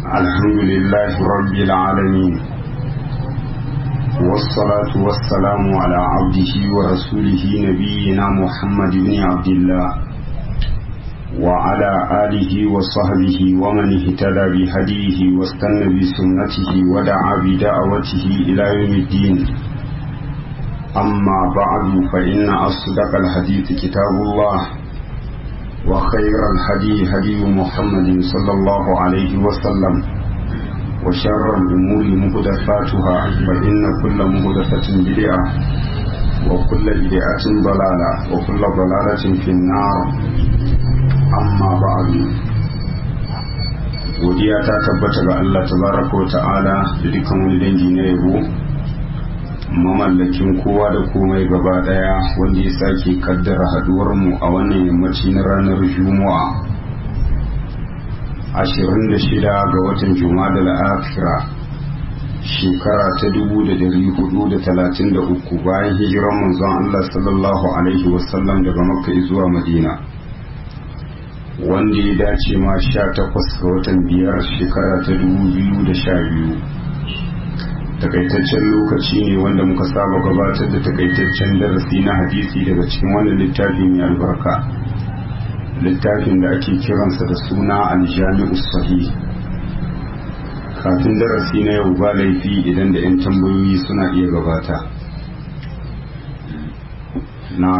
الحمد لله رب العالمين والصلاة والسلام على عبده ورسوله نبينا محمد بن عبد الله وعلى آله وصحبه ومن اهتدى بهديه واستنى بسنته ودعا بدعوته إلى يوم الدين أما بعد فإن أصدق الحديث كتاب الله وخير الهدي هدي محمد صلى الله عليه وسلم وشر الأمور مهدفاتها فإن كل مهدفة بدعة وكل بدعة ضلالة وكل ضلالة في النار أما بعد godiya ta tabbata ga Allah tabaraka wa ta'ala da dukkan wani dangi na yabo mamallakin kowa da komai gaba daya wanda ya sake kaddara haduwar mu a wannan yammaci na ranar juma'a 26 ga watan juma'a da la'afira shekara ta 1433 bayan hijiran manzon Allah sallallahu alaihi wasallam daga makka zuwa madina wanda ya dace ma 18 ga watan biyar shekara ta 2012 takaitaccen lokaci ne wanda muka saba gabatar da takaitaccen darasi na hadisi daga cikin wannan littafi mai albarka littafin da ake kiransa da suna aljami'u sahih kafin darasi na yau ba laifi idan da 'yan tambayoyi suna iya gabata na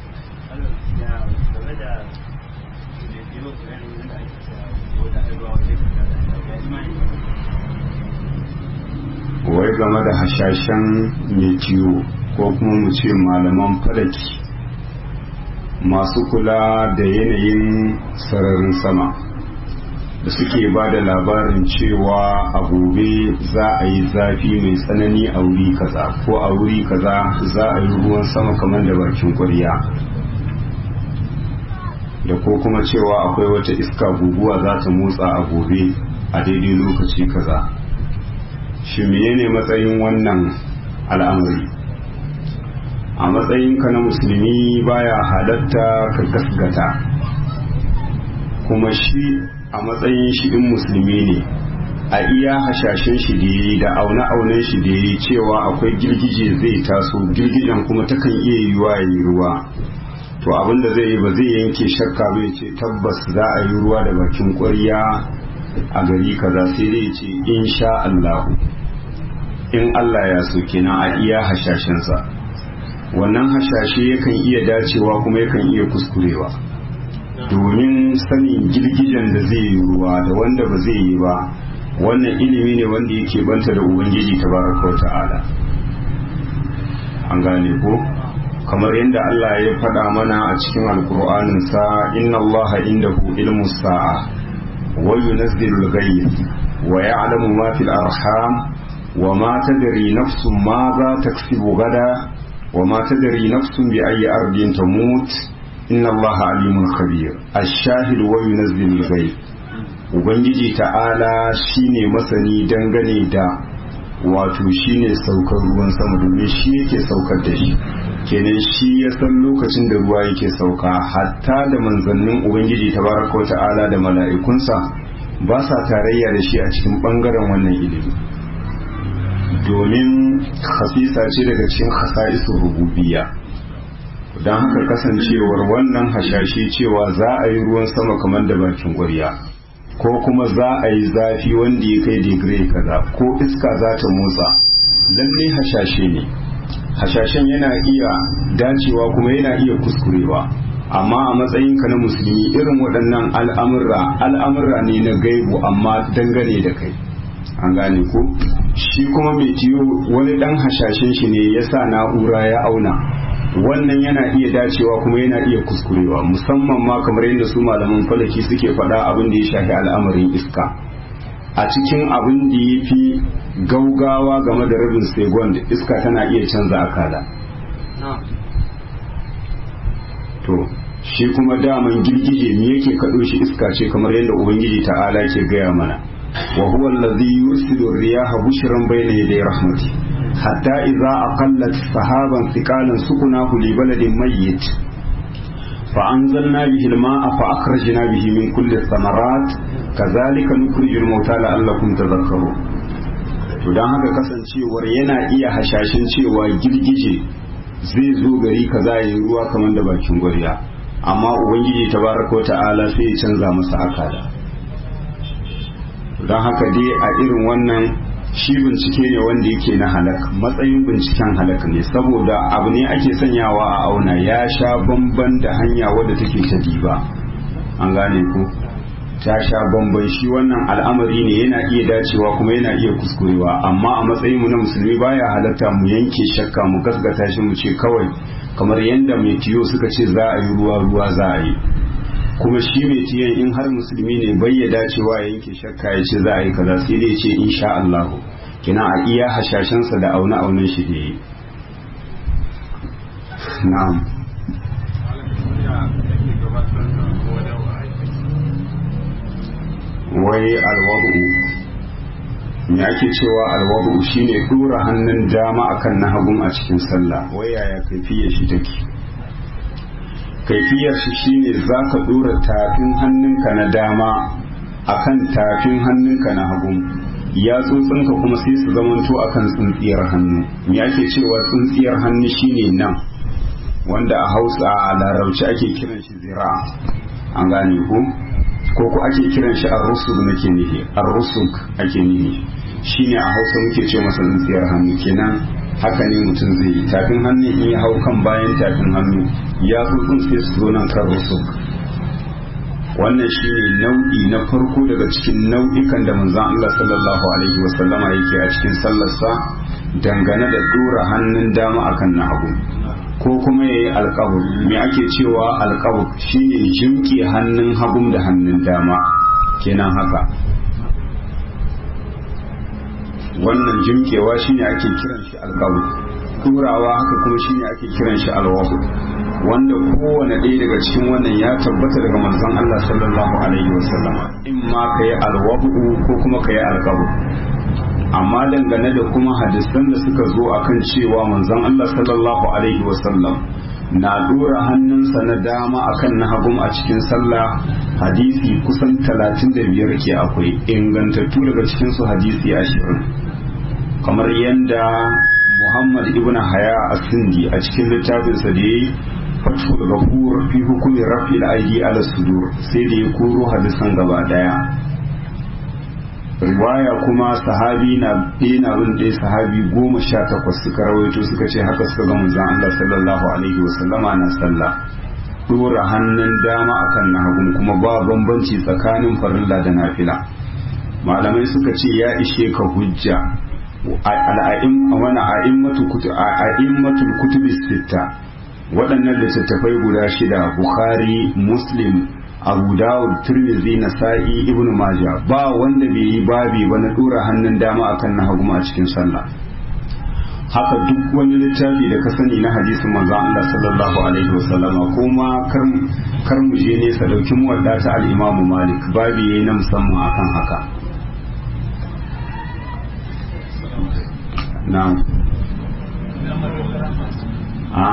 wai game da hashashen mai ciwo ko kuma mu ce malaman falaki masu kula da yanayin sararin sama da suke ba da labarin cewa a gobe za a yi zafi mai tsanani a wuri kaza ko a wuri kaza za a yi ruwan sama kamar da bakin kwarya da ko kuma cewa akwai wata iska guguwa za ta motsa a gobe a daidai lokaci kaza shi menene matsayin wannan al'amari a matsayinka na musulmi baya halatta ka gasgata kuma shi a matsayin shi in musulmi ne a iya hashashen shi da yi da aune-aunen shi da yi cewa akwai girgije zai taso girgijen kuma takan iya yiwuwa ya yi ruwa to abinda zai yi ba zai yanke shakka bai ce tabbas za a yi ruwa da bakin ƙwarya a gari kaza sai dai ce insha Allahu in Allah ya so kenan a iya hashashensa wannan hashashe yakan iya dacewa kuma yakan iya kuskurewa domin sanin girgijen da zai yi ruwa da wanda ba zai yi ba wannan ilimi ne wanda yake banta da ubangiji tabaraka wa ta'ala an gane ko kamar yadda Allah ya faɗa mana a cikin alkur'anin sa inna Allah indahu ilmu sa'a wa yunazzilul ghayth wa ya'lamu ma fil arham وما تدري نفس ماذا تكسب غدا وما تدري نفس بأي أرض تموت إن الله عليم خبير الشاهد وينزل الغيب Ubangiji ta'ala shine masani dangane da wato shine saukar ruwan sama domin shi yake saukar da shi kenan shi ya san lokacin da ruwa yake sauka hatta da manzannin Ubangiji tabaraka ta'ala da mala'ikunsa ba sa tarayya da shi a cikin bangaren wannan ilimi domin hasisa ce daga cikin hasa'isu rububiya don haka kasancewar wannan hashashe cewa za a yi ruwan sama kamar da bakin ƙwarya ko kuma za a yi zafi wanda ya kai digiri kaza ko iska za ta motsa lalle hashashe ne hashashen yana iya dacewa kuma yana iya kuskurewa amma a matsayinka na musulmi irin waɗannan al'amurra al'amurra ne na gaibu amma dangane da kai an gane ko shi kuma mai tiyo wani dan hashashen shi ne ya sa na'ura ya auna wannan yana iya dacewa kuma yana iya kuskurewa musamman ma kamar yadda su malaman falaki suke faɗa abin da ya shafi al'amarin iska a cikin abin da ya fi gaugawa game da rabin segon iska tana iya canza akala to shi kuma daman girgije me yake kaɗo shi iska ce kamar yadda ubangiji ta'ala ke gaya mana وهو الذي يرسل الرياح بشرا بين يدي رحمته حتى إذا أقلت سحابا ثقالا سكناه لبلد ميت فأنزلنا به الماء فأخرجنا به من كل الثمرات كذلك نخرج الموتى لعلكم تذكرون to don haka kasancewar yana iya hashashin cewa girgije zai zo gari kaza ya yi ruwa kamar da bakin gwarya amma ubangiji tabaraka wa ta'ala sai ya canza masa akada don haka dai a irin wannan shi bincike ne wanda yake na halak matsayin binciken halak ne saboda abu ne ake sanyawa a auna ya sha bamban da hanya wadda take ta diba an gane ku ta sha bamban shi wannan al'amari ne yana iya dacewa kuma yana iya kuskurewa amma a matsayin mu na musulmi baya halatta mu yanke shakka mu gaskata shi mu ce kawai kamar yadda mai tiyo suka ce za a yi ruwa ruwa za a yi kuma shi mai tiyan in har musulmi ne bai ya dacewa ya yanke shakka ya ce za a yi kaza sai dai ce insha Allah kina a iya hashashensa da auna aunan shi da yi na'am wai alwadu me ake cewa alwadu shine dora hannun dama akan na hagun a cikin sallah wai yaya kaifiyar shi take kaifiyar shi shine zaka dora tafin hannunka na dama akan tafin hannunka na hagu ya tsotsinka kuma sai su zamanto akan tsintsiyar hannu me ake cewa tsintsiyar hannu shine nan wanda a hausa a larabci ake kiran shi zira an gane ku ko ku ake kiran shi ar-rusuk nake nihi ar-rusuk ake nihi shine a hausa muke ce masa tsintsiyar hannu kenan haka ne mutum zai yi tafin hannu in ya hau kan bayan tafin hannu ya tsotsin sai su zo nan kan rusuk wannan shine nau'i na farko daga cikin nau'ikan da manzon Allah sallallahu alaihi wasallama yake a cikin sallarsa dangane da dora hannun dama akan na hagu ko kuma ya yi alkabur me ake cewa alkabur shine jimke hannun hagun da hannun dama kenan haka wannan jimkewa shine ake kiran shi alkabur turawa haka kuma shine ake kiran shi alwabu wanda kowane ɗaya daga cikin wannan ya tabbata daga manzon Allah sallallahu alaihi wasallama in ma ka yi alwabu ko kuma ka yi alkabur amma dangane da kuma hadisan da suka zo akan cewa manzon Allah sallallahu alaihi wasallam na dora hannunsa na dama akan na hagum a cikin sallah hadisi kusan 35 ke akwai ingantattu daga cikin su hadisi 20 kamar yadda Muhammad ibn Haya as-Sindi a cikin littafinsa da yayi Fathul Ghafur fi hukumi raf'il aidi ala sudur sai da ya koro hadisan gaba daya riwaya kuma sahabi na ɗaya na bin ɗaya sahabi goma sha takwas suka rawaito suka ce haka suka ga manzon Allah sallallahu alaihi wa sallama na sallah dora hannun dama akan na hagun kuma ba bambanci tsakanin farilla da nafila malamai suka ce ya ishe ka hujja al'a'im wani a'immatul kutubi sitta waɗannan littattafai guda shida bukhari muslim abu dawud turmizi nasa'i ibnu majah ba wanda bai yi babi ba na dora hannun dama akan na hagu a cikin sallah haka duk wani littafi da ka sani na hadisin manzon Allah sallallahu alaihi wasallama kuma kar mu je nesa dauki mu wadda ta al-Imam Malik babi yayi na musamman akan haka na'am a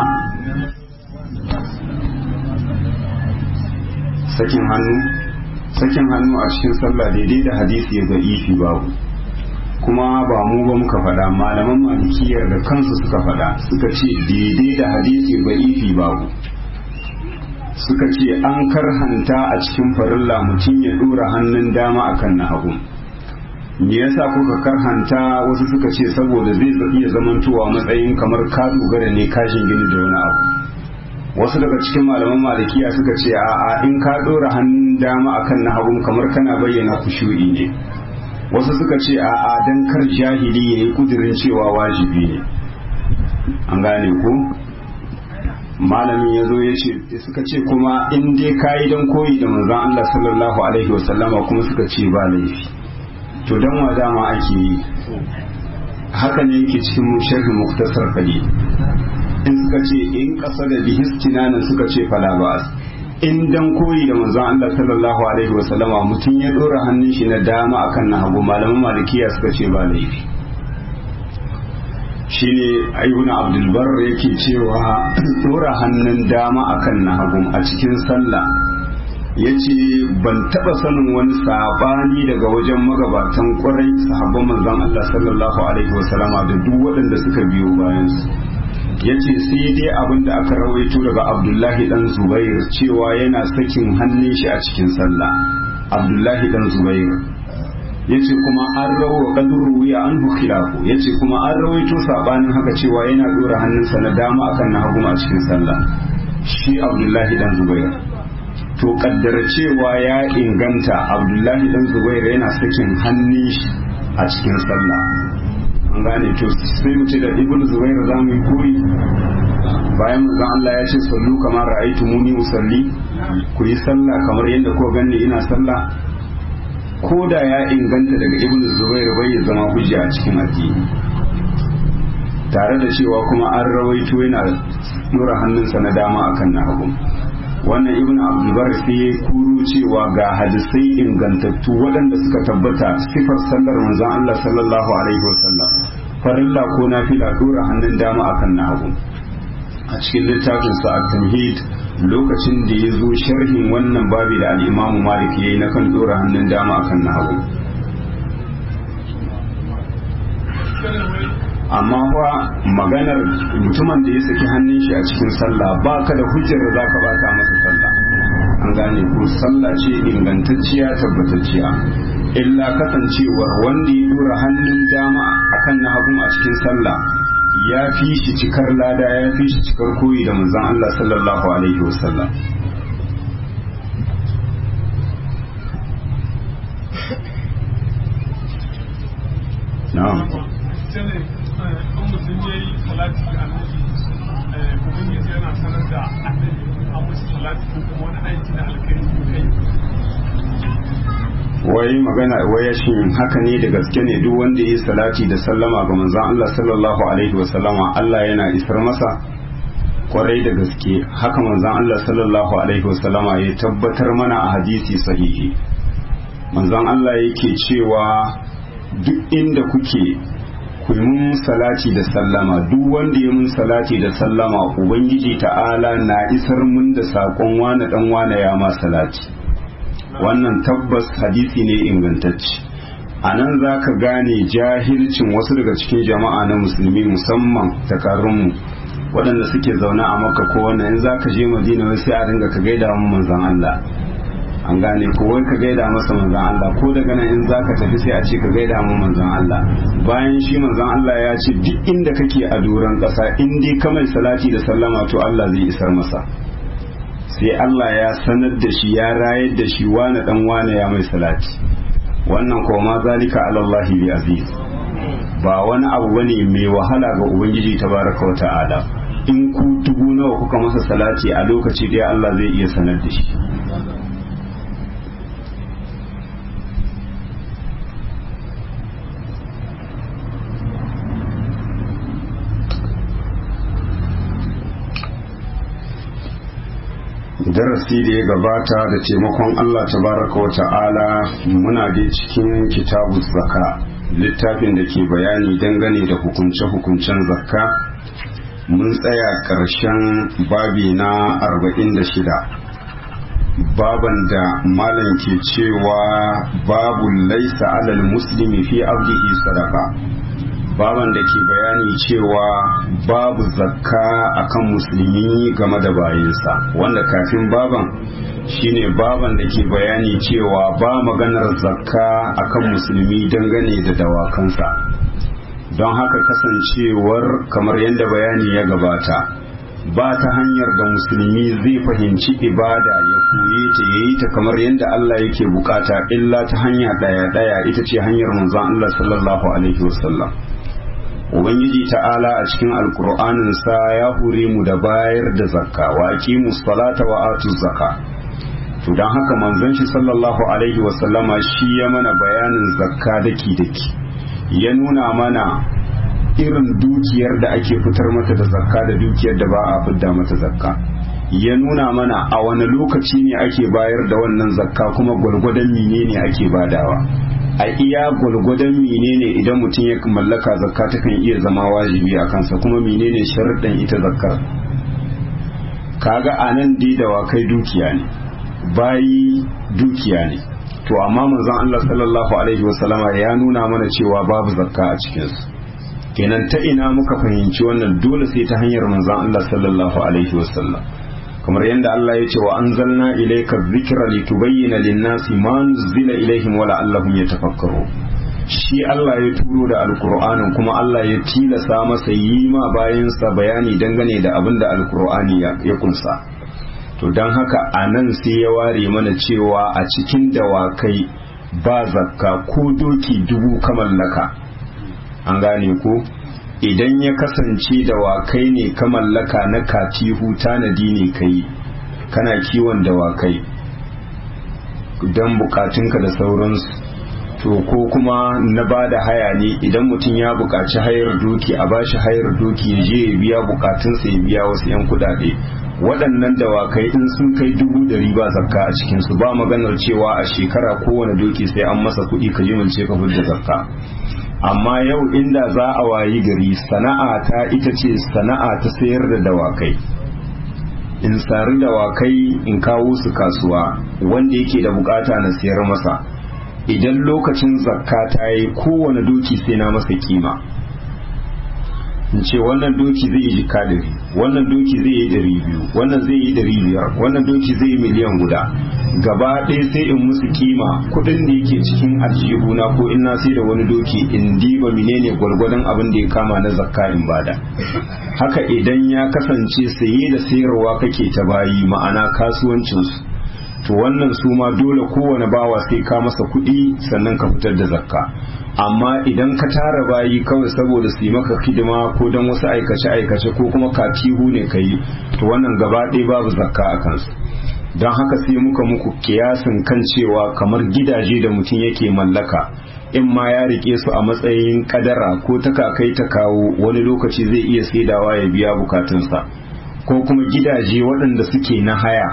sakin hannu sakin hannu a cikin sallah daidai da hadisi ya ga ifi babu kuma ba mu ba muka faɗa malaman malikiyar da kansu suka faɗa suka ce daidai da hadisi ga ifi babu suka ce an karhanta a cikin farilla mutum ya ɗora hannun dama akan na hagu me yasa kuka karhanta wasu suka ce saboda zai iya zamantowa matsayin kamar ka dogara ne kashin gini da wani abu wasu daga cikin malaman malikiya suka ce a in ka dora hannun dama akan na hagun kamar kana bayyana kushu'i ne wasu suka ce a a dan kar jahili ya yi kudirin cewa wajibi ne an gane ku malamin ya zo ya ce suka ce kuma in dai ka yi don koyi da manzon Allah sallallahu alaihi wasallama kuma suka ce ba laifi to dan wa dama ake yi haka ne yake cikin sharhi muktasar kali in suka ce in kasa da bihistinanan suka ce fala ba'as in dan koyi da manzon Allah sallallahu alaihi wasallama mutum ya dora hannun shi na dama akan na hagu malaman malikiya suka ce ba laifi shine ibn abdulbar yake cewa dora hannun dama akan na hagu a cikin sallah ya ce ban taba sanin wani sabani daga wajen magabatan kwarai sahabban manzon Allah sallallahu alaihi wasallama da duk waɗanda suka biyo bayan su ya ce sai dai abin da aka rawaito daga abdullahi dan zubair cewa yana sakin hannun shi a cikin sallah abdullahi dan zubair ya ce kuma an rawa kaduru wuya an khilafu ya ce kuma an rawaito sabanin haka cewa yana dora hannunsa na dama akan na hagu a cikin sallah shi abdullahi dan zubair to kaddara cewa ya inganta abdullahi dan zubair yana sakin hannun shi a cikin sallah an gane to sai mu ce da ibn zubair za mu yi koyi bayan manzon Allah ya ce sallu kamar ra'aytu muni usalli ku yi sallah kamar yadda ko ganni ina sallah ko da ya inganta daga ibn zubair bai ya zama hujja a cikin addini tare da cewa kuma an rawaito yana dora hannunsa na dama akan na hagu wannan ibn abdulbar sai ya kuru cewa ga hadisai ingantattu waɗanda suka tabbata sifar sallar manzon Allah sallallahu alaihi wasallam farilla ko nafila dora hannun dama akan na hagu a cikin littafin sa at-tamhid lokacin da ya zo sharhin wannan babi da al-imamu malik yayi na kan dora hannun dama akan na hagu amma fa maganar mutumin da ya saki hannun shi a cikin sallah ba ka da hujjar da za ka bata masa sallah an gane ko sallah ce ingantacciya tabbatacciya illa kasancewar wanda ya dora hannun dama akan na hagu a cikin sallah ya fi shi cikar lada ya fi shi cikar koyi da manzon Allah sallallahu alaihi wasallam na'am ne in mutum ya yi salati ga annabi ubangiji yana sanar da annabi a musu salati ko kuma wani aiki na alkhairi ko kai wai magana wai shin haka ne da gaske ne duk wanda ya yi salati da sallama ga manzon Allah sallallahu alaihi wa sallama Allah yana isar masa kwarai da gaske haka manzon Allah sallallahu alaihi wa sallama ya tabbatar mana a hadisi sahihi manzon Allah yake cewa duk inda kuke ku yi mun salati da sallama duk wanda ya mun salati da sallama ubangiji ta'ala na isar mun da saƙon wane dan wane ya ma salati wannan tabbas hadisi ne ingantacce a nan za ka gane jahilcin wasu daga cikin jama'a na musulmi musamman takarunmu waɗanda suke zaune a maka ko wannan in za ka je madina wai sai a dinga ka gaida mu manzon Allah an gane ko wai ka gaida masa manzon Allah ko daga nan in za ka tafi sai a ce ka gaida mu manzon Allah bayan shi manzon Allah ya ce duk inda kake a doron ƙasa in dai ka mai salati da sallama to Allah zai isar masa sai Allah ya sanar da shi ya rayar da shi wane dan wane ya mai salati wannan ko ma zalika ala Allah bi aziz ba wani abu bane mai wahala ga ubangiji tabaraka wa ta'ala in ku dubu nawa kuka masa salati a lokaci da Allah zai iya sanar da shi darasi da ya gabata da taimakon Allah tabaraka wa ta'ala muna da cikin kitabu zaka littafin da ke bayani dangane da hukunce-hukuncen zakka mun tsaya ƙarshen babi na 46 baban da malam ke cewa babu laisa alal muslimi fi abdihi sadaka baban da ke bayani cewa babu zakka akan musulmi game da bayinsa wanda kafin baban shine baban da ke bayani cewa ba maganar zakka akan musulmi dangane da dawakansa don haka kasancewar kamar yadda bayani ya gabata ba ta hanyar da musulmi zai fahimci ibada ya koye ta yayi ta kamar yadda Allah yake bukata illa ta hanya daya daya ita ce hanyar manzon Allah sallallahu alaihi wasallam ubangiji ta'ala a cikin alkur'anin sa ya hure mu da bayar da zakka wa aqimu salata wa atu zakka to dan haka manzon shi sallallahu alaihi wa sallama shi ya mana bayanin zakka daki daki ya nuna mana irin dukiyar da ake fitar mata da zakka da dukiyar da ba a fidda mata zakka ya nuna mana a wani lokaci ne ake bayar da wannan zakka kuma gwargwadon menene ake badawa a iya gwalgwadon menene idan mutum ya mallaka zakka ta kan iya zama wajibi a kansa kuma menene sharuɗan ita zakkar kaga a nan dai dawakai dukiya ne bayi dukiya ne to amma manzon Allah sallallahu alaihi wasallama ya nuna mana cewa babu zakka a cikinsu kenan ta ina muka fahimci wannan dole sai ta hanyar manzon Allah sallallahu alaihi wasallam kamar yadda Allah ya ce wa anzalna ilayka dhikra litubayyana lin-nasi ma nuzila ilaihim wa la'allahum yatafakkaru shi Allah ya turo da alkur'anin kuma Allah ya tilasa masa yi ma bayansa bayani dangane da abin da alkur'ani ya kunsa to don haka a nan sai ya ware mana cewa a cikin dawakai ba zakka ko doki dubu ka mallaka an gane ko idan ya kasance dawakai ne ka mallaka na katihu tanadi ne kai kana kiwon dawakai don bukatunka da sauransu to ko kuma na ba da haya ne idan mutum ya buƙaci hayar doki a bashi hayar doki ya je ya biya bukatunsa ya biya wasu 'yan kudade waɗannan dawakai in sun kai dubu dari ba zakka a cikinsu ba maganar cewa a shekara kowane doki sai an masa kuɗi ka jimilce ka fidda zakka amma yau inda za a wayi gari sana'a ta ita ce sana'a ta sayar da dawakai in sari dawakai in kawo su kasuwa wanda yake da bukata na sayar masa idan lokacin zakka ta yi kowane doki sai na masa kima in ce wannan doki zai yi jika dari wannan doki zai yi dari biyu wannan zai yi dari biyar wannan doki zai yi miliyan guda gaba ɗaya sai in musu kima kuɗin da yake cikin aljihuna ko in na sai da wani doki in diba menene gwargwadon abin da ya kama na zakka in bada haka idan ya kasance saye da sayarwa kake ta bayi ma'ana kasuwancinsu to wannan su ma dole kowane bawa sai ka masa kuɗi sannan ka fitar da zakka amma idan ka tara bayi kawai saboda su yi maka hidima ko don wasu aikace-aikace ko kuma katihu ne ka yi to wannan gaba ɗaya babu zakka a kansu don haka sai muka muku kiyasin kan cewa kamar gidaje da mutum yake mallaka in ma ya rike su a matsayin kadara ko ta kakai ta kawo wani lokaci zai iya saidawa ya biya bukatunsa ko kuma gidaje waɗanda suke na haya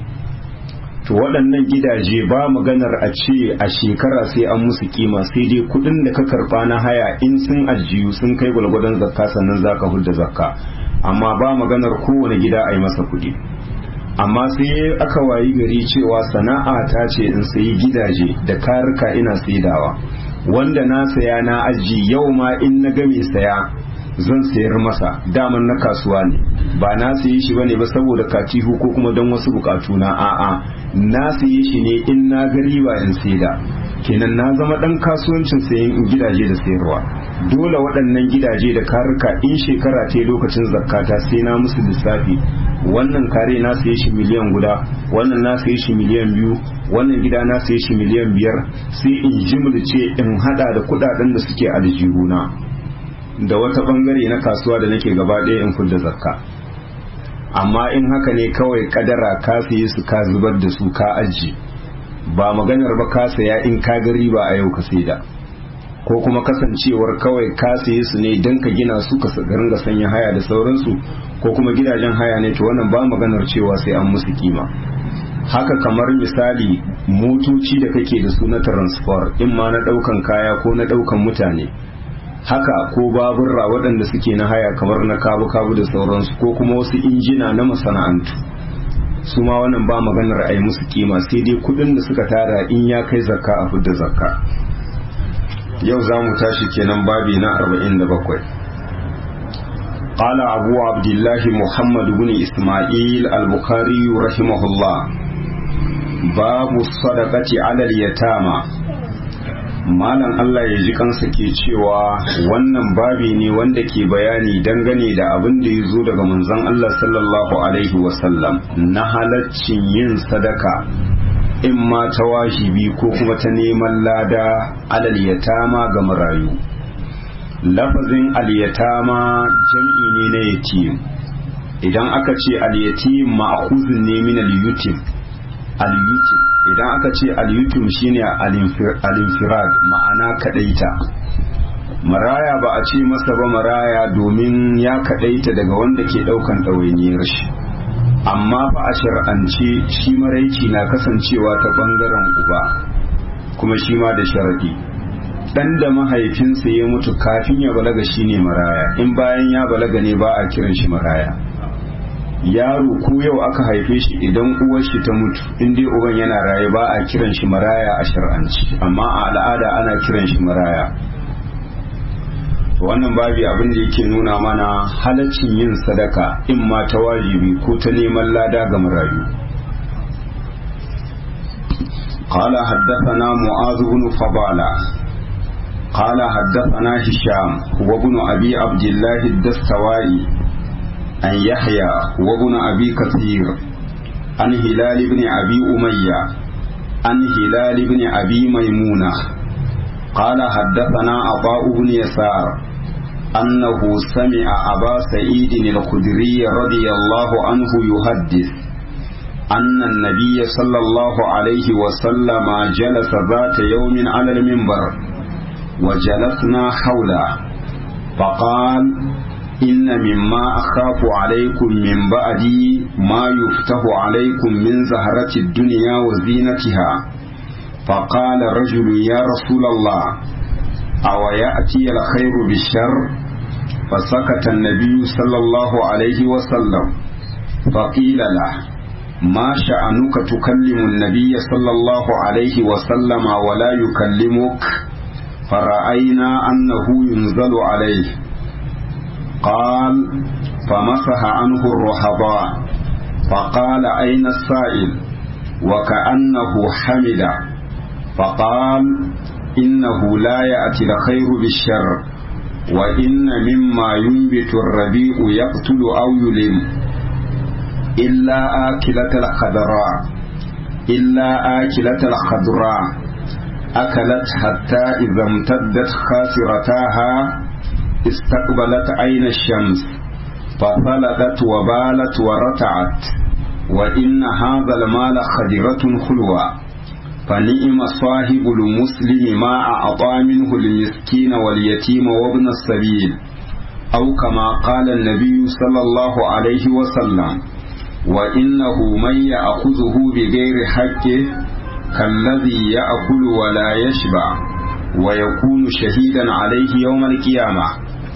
to waɗannan gidaje ba maganar a ce a shekara sai an musu kima sai dai kuɗin da ka karɓa na haya in sun ajiyu sun kai gwalgwadon zakka sannan za ka hudda zakka amma ba maganar kowane gida a yi masa kuɗi amma sai aka wayi gari cewa sana'a ta ce in sayi gidaje da karika ina saidawa wanda na saya na aji yau ma in na game saya zan sayar masa daman na kasuwa ne ba na sayi shi bane ba saboda katihu ko kuma don wasu bukatu na a'a na sayi shi ne in na ga riba in saida kenan na zama dan kasuwancin sayan gidaje da sayarwa dole waɗannan gidaje da karika in shekara ta lokacin zakata sai na musu lissafi wannan kare na saye shi miliyan guda wannan na saye shi miliyan biyu wannan gida na saye shi miliyan biyar sai in jimlice in hada da kudaden da suke aljihuna da wata bangare na kasuwa da nake gaba ɗaya in kudda zakka amma in haka ne kawai kadara ka saye su ka zubar da su ka aji ba maganar ba ka saya in ka ga riba a yau ka saida ko kuma kasancewar kawai ka saye su ne don ka gina su ka ringa sanya haya da sauransu ko kuma gidajen haya ne to wannan ba maganar cewa sai an musu kima haka kamar misali motoci da kake da su na transport in ma na daukan kaya ko na daukan mutane haka ko baburra waɗanda suke na haya kamar na kabu-kabu da sauransu ko kuma wasu injina na masana'antu su ma wannan ba maganar a yi musu kima sai dai kudin da suka tara in ya kai zakka a fidda zakka yau za mu tashi kenan babi na 47 قال أبو عبد الله محمد بن إسماعيل البخاري رحمه الله باب الصدقة على اليتامى malam Allah ya ji kansa ke cewa wannan babi ne wanda ke bayani dangane da abin da ya zo daga manzon Allah sallallahu alaihi wasallam na halaccin yin sadaka in ma ta wajibi ko kuma ta neman lada alal yatama ga marayu lafazin alyatama jam'i ne na yatim idan aka ce alyatim ma'khuzun ne min al-yutim al-yutim idan aka ce al-yutim shine al-infirad ma'ana kadaita maraya ba a ce masa ba maraya domin ya kadaita daga wanda ke daukan ɗawainiyar shi amma fa a shar'ance shi maraici na kasancewa ta bangaren uba kuma shi ma da sharadi dan da mahaifinsa ya mutu kafin ya balaga shine maraya in bayan ya balaga ne ba a kiran shi maraya yaro ko yau aka haife shi idan uwar shi ta mutu in dai uban yana raye ba a kiran shi maraya a shar'anci amma a al'ada ana kiran shi maraya wannan babi abin da yake nuna mana halaccin yin sadaka in ma ta wajibi ko ta neman lada ga marayu قال حدثنا معاذ بن فضالة قال حدثنا هشام وابن أبي عبد الله الدستوائي عن يحيى وابن أبي كثير عن هلال بن أبي أمية عن هلال بن أبي ميمونة قال حدثنا عطاء بن يسار أنه سمع أبا سعيد الخدري رضي الله عنه يحدث أن النبي صلى الله عليه وسلم جلس ذات يوم على المنبر وجلسنا حوله فقال إن مما أخاف عليكم من بعدي ما يفتح عليكم من زهرة الدنيا وزينتها فقال رجل يا رسول الله أو يأتي الخير بالشر فسكت النبي صلى الله عليه وسلم فقيل له ما شأنك تكلم النبي صلى الله عليه وسلم ولا يكلمك فرأينا أنه ينزل عليه قال فمسح عنه الرهباء فقال أين السائل وكأنه حمد فقال إنه لا يأتي الخير بالشر وإن مما ينبت الربيع يقتل أو يلم إلا آكلة الخضراء إلا آكلة الخضراء أكلت حتى إذا امتدت خاسرتاها استقبلت عين الشمس ففلتت وبالت ورتعت وإن هذا المال خدرة خلوة فنئم صاحب المسلم ما أعطى منه المسكين واليتيم وابن السبيل أو كما قال النبي صلى الله عليه وسلم وإنه من يأخذه بغير حقه كالذي يأكل ولا يشبع ويكون شهيدا عليه يوم القيامة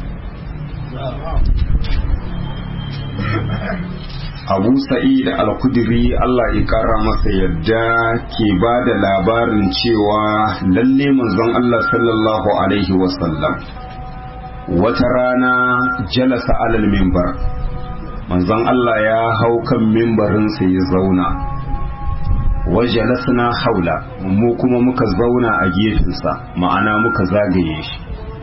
abu sa'id al-kudri Allah ya kara masa yadda ke ba da labarin cewa lalle manzon Allah sallallahu alaihi wasallam wata rana jalasa alal mimbar manzon Allah ya hau kan mimbarinsa ya zauna wajalasna haula mu kuma muka zauna a gefensa ma'ana muka zagaye shi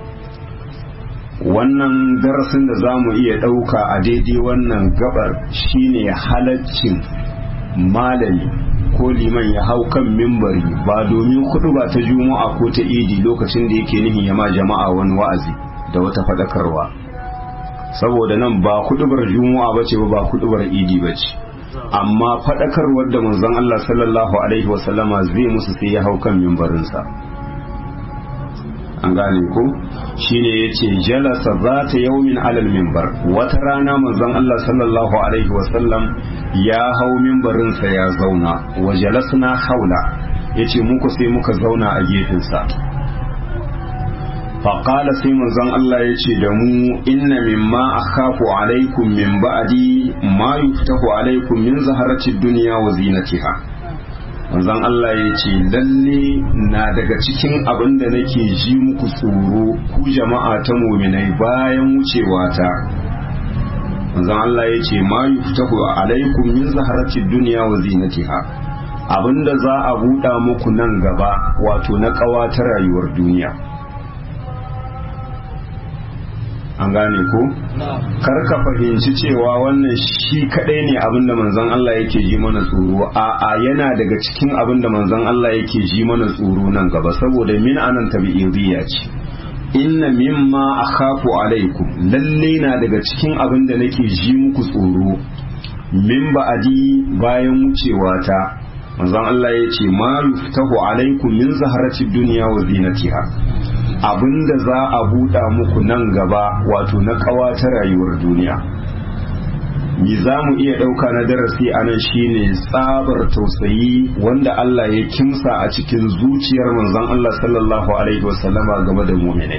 wannan darasin da za mu iya ɗauka a daidai wannan gabar shine halaccin malami ko liman ya hau kan mimbari ba domin kudu ba ta juma'a ko ta idi lokacin da yake nihin ya ma jama'a wani wa'azi da wata faɗakarwa saboda nan ba kudubar juma'a ba ce ba kudubar idi ba ce amma faɗakarwar da manzon Allah sallallahu alaihi wasallama zai musu sai ya hau kan mimbarinsa an gane ko shine yace jalasa zata yaumin alal minbar wata rana manzon Allah sallallahu alaihi wasallam ya hau mimbarin sa ya zauna wa jalasna haula yace muku sai muka zauna a gefen sa fa qala sai manzon Allah yace da mu inna mimma akhafu alaikum min ba'di ma yuftahu alaikum min zaharati dunya wa zinatiha manzon Allah ya ce lalle na daga cikin abin da nake ji muku tsoro ku jama'a ta muminai bayan wucewa ta manzon Allah ya ce ma yuftahu alaikum min zaharati dunya wa zinatiha abinda za a buɗa muku nan gaba wato na ƙawa ta rayuwar duniya an gane ko kar ka fahimci cewa wannan shi kadai ne abinda manzon Allah yake ji mana tsoro a a yana daga cikin abinda manzon Allah yake ji mana tsoro nan gaba saboda min anan tabi'iyya ce inna mimma akhafu alaikum lalle na daga cikin abinda nake ji muku tsoro min ba'adi bayan wucewa ta manzon Allah ya ce ma yuftahu alaikum min zaharati dunya wa zinatiha abinda za a buɗa muku nan gaba wato na ƙawa ta rayuwar duniya mi za mu iya ɗauka na darasi a nan shine tsabar tausayi wanda Allah ya kimsa a cikin zuciyar manzon Allah sallallahu alaihi wasallama game da muminai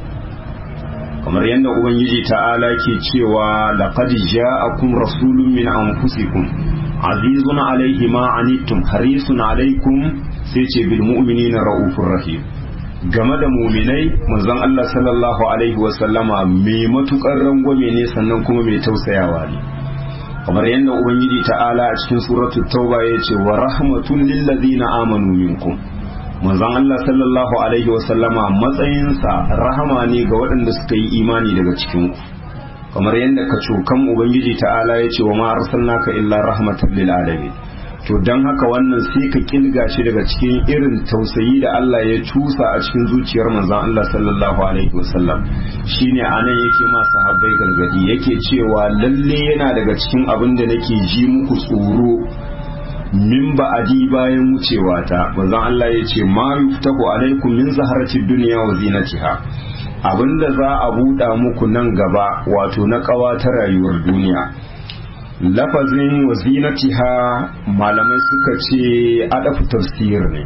kamar yadda ubangiji ta'ala ke cewa laqad ja'akum rasulun min anfusikum azizun alaihi ma anittum harisun alaikum sai ce bil mu'minina raufur rahim game da muminai manzon Allah sallallahu alaihi wasallama mai matukar rangwame ne sannan kuma mai tausayawa ne kamar yadda ubangiji ta'ala a cikin suratul tauba ya ce wa rahmatun lil ladina amanu minkum manzon Allah sallallahu alaihi wasallama matsayinsa rahama ne ga waɗanda suka yi imani daga cikin ku kamar yadda ka cokan ubangiji ta'ala ya ce wa ma arsalnaka illa rahmatan lil alamin to don haka wannan sai ka kilga shi daga cikin irin tausayi da Allah ya cusa a cikin zuciyar manzon Allah sallallahu alaihi wasallam shine anan yake ma sahabbai gargadi yake cewa lalle yana daga cikin abin da nake ji muku tsoro min ba'adi bayan wucewa ta manzon Allah ya ce ma yuftahu alaikum min zaharati dunya wa zinatiha abinda za a buɗa muku nan gaba wato na ƙawa ta rayuwar duniya lafazin wazinatiha malamai suka ce adafu tafsir ne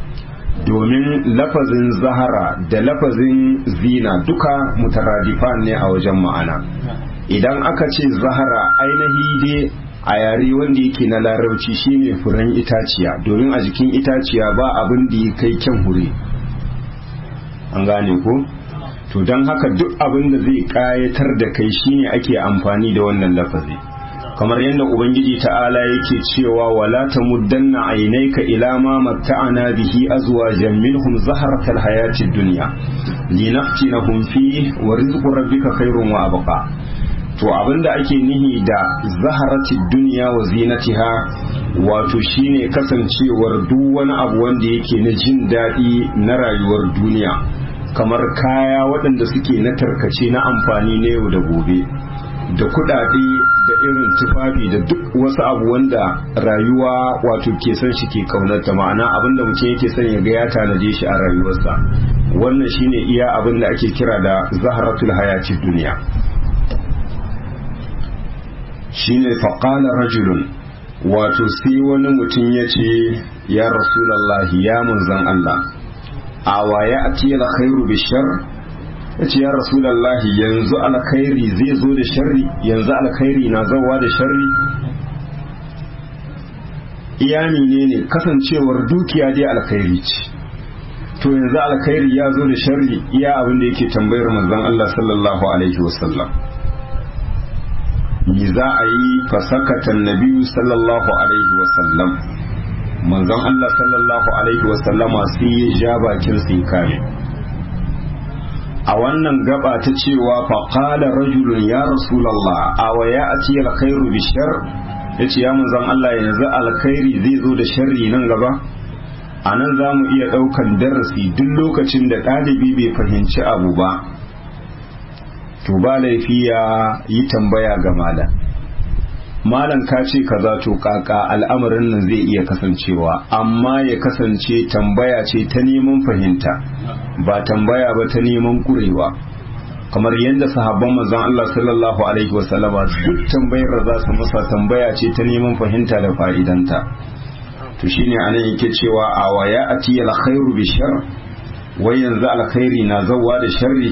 domin lafazin zahara da lafazin zina duka mutaradifan ne a wajen ma'ana idan aka ce zahara ainihi dai a yare wanda yake na larabci shine furen itaciya domin a jikin itaciya ba abin da ya kai kyan hure an gane ko to don haka duk abin da zai kayatar da kai shine ake amfani da wannan lafazi kamar yadda ubangiji ta'ala yake cewa wala tamuddanna aynayka ila ma matta'ana bihi azwajan minhum zaharatal hayatid dunya linaftinahum fi wa rizqu rabbika khairun wa abqa to abinda ake nihi da zaharatid dunya wa zinatiha wato shine kasancewar duk wani abu wanda yake na jin daɗi na rayuwar duniya kamar kaya waɗanda suke na tarkace na amfani na yau da gobe da kuɗaɗe da irin tufafi da duk wasu abu wanda rayuwa wato ke son shi ke kaunarta ma'ana abinda mutum yake son ya ga ya tanaje shi a rayuwarsa wannan shine iya abin da ake kira da zaharatul hayati duniya shine faqala rajulun wato sai wani mutum ya ce ya rasulallahi ya munzan Allah awa ya ati alkhairu bishar ya ce ya rasulallahi yanzu alkhairi zai zo da sharri yanzu alkhairi na zawa da sharri iyami ne ne kasancewar dukiya dai alkhairi ce to yanzu alkhairi ya zo da sharri iya abin da yake tambayar manzon Allah sallallahu alaihi wasallam me za a yi fasakatan nabiyu sallallahu alaihi wasallam manzon Allah sallallahu alaihi wasallama sai ya ja bakin sai kame a wannan gaba ta cewa faƙala rajulun ya rasulallah a wa ya a ce alkhairu bi shar ya ce ya manzon Allah yanzu alkhairi zai zo da sharri nan gaba a nan za mu iya ɗaukan darasi duk lokacin da ɗalibi bai fahimci abu ba to ba laifi ya yi tambaya ga malam malam ka ce kaza to kaka al'amarin nan zai iya kasancewa amma ya kasance tambaya ce ta neman fahimta ba tambaya ba ta neman kurewa kamar yadda sahabban manzon Allah sallallahu alaihi wasallama duk tambayar da za su masa tambaya ce ta neman fahimta da fa'idanta to shine anan yake cewa a waya ati alkhairu bi shar wai yanzu alkhairi na zawwa da sharri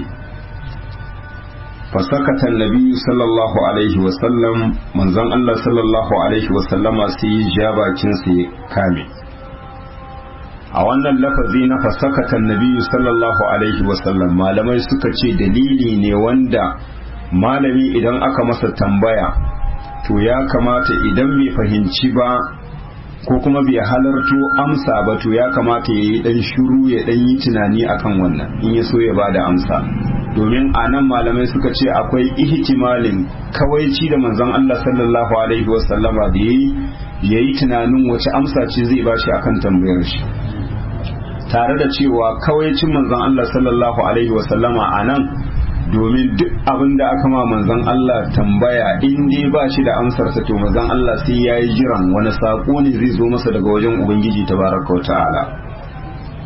fasakata annabi sallallahu alaihi wasallam manzon Allah sallallahu alaihi wasallama sai ya bakin sa ya kame a wannan lafazi na fasakata annabi sallallahu alaihi wasallam malamai suka ce dalili ne wanda malami idan aka masa tambaya to ya kamata idan bai fahimci ba ko kuma bai halarto amsa ba to ya kamata ya yi dan shiru ya dan yi tunani akan wannan in ya so ya bada amsa domin a nan malamai suka ce akwai ihtimalin kawaici da manzon Allah sallallahu alaihi wasallama da yayi yayi tunanin wace amsa ce zai bashi akan tambayar shi tare da cewa kawaicin manzon Allah sallallahu alaihi wasallama a nan domin duk abin da aka ma manzon Allah tambaya in dai ba shi da amsar sa to manzon Allah sai yayi jiran wani sako ne zai zo masa daga wajen ubangiji tabaraka wa ta'ala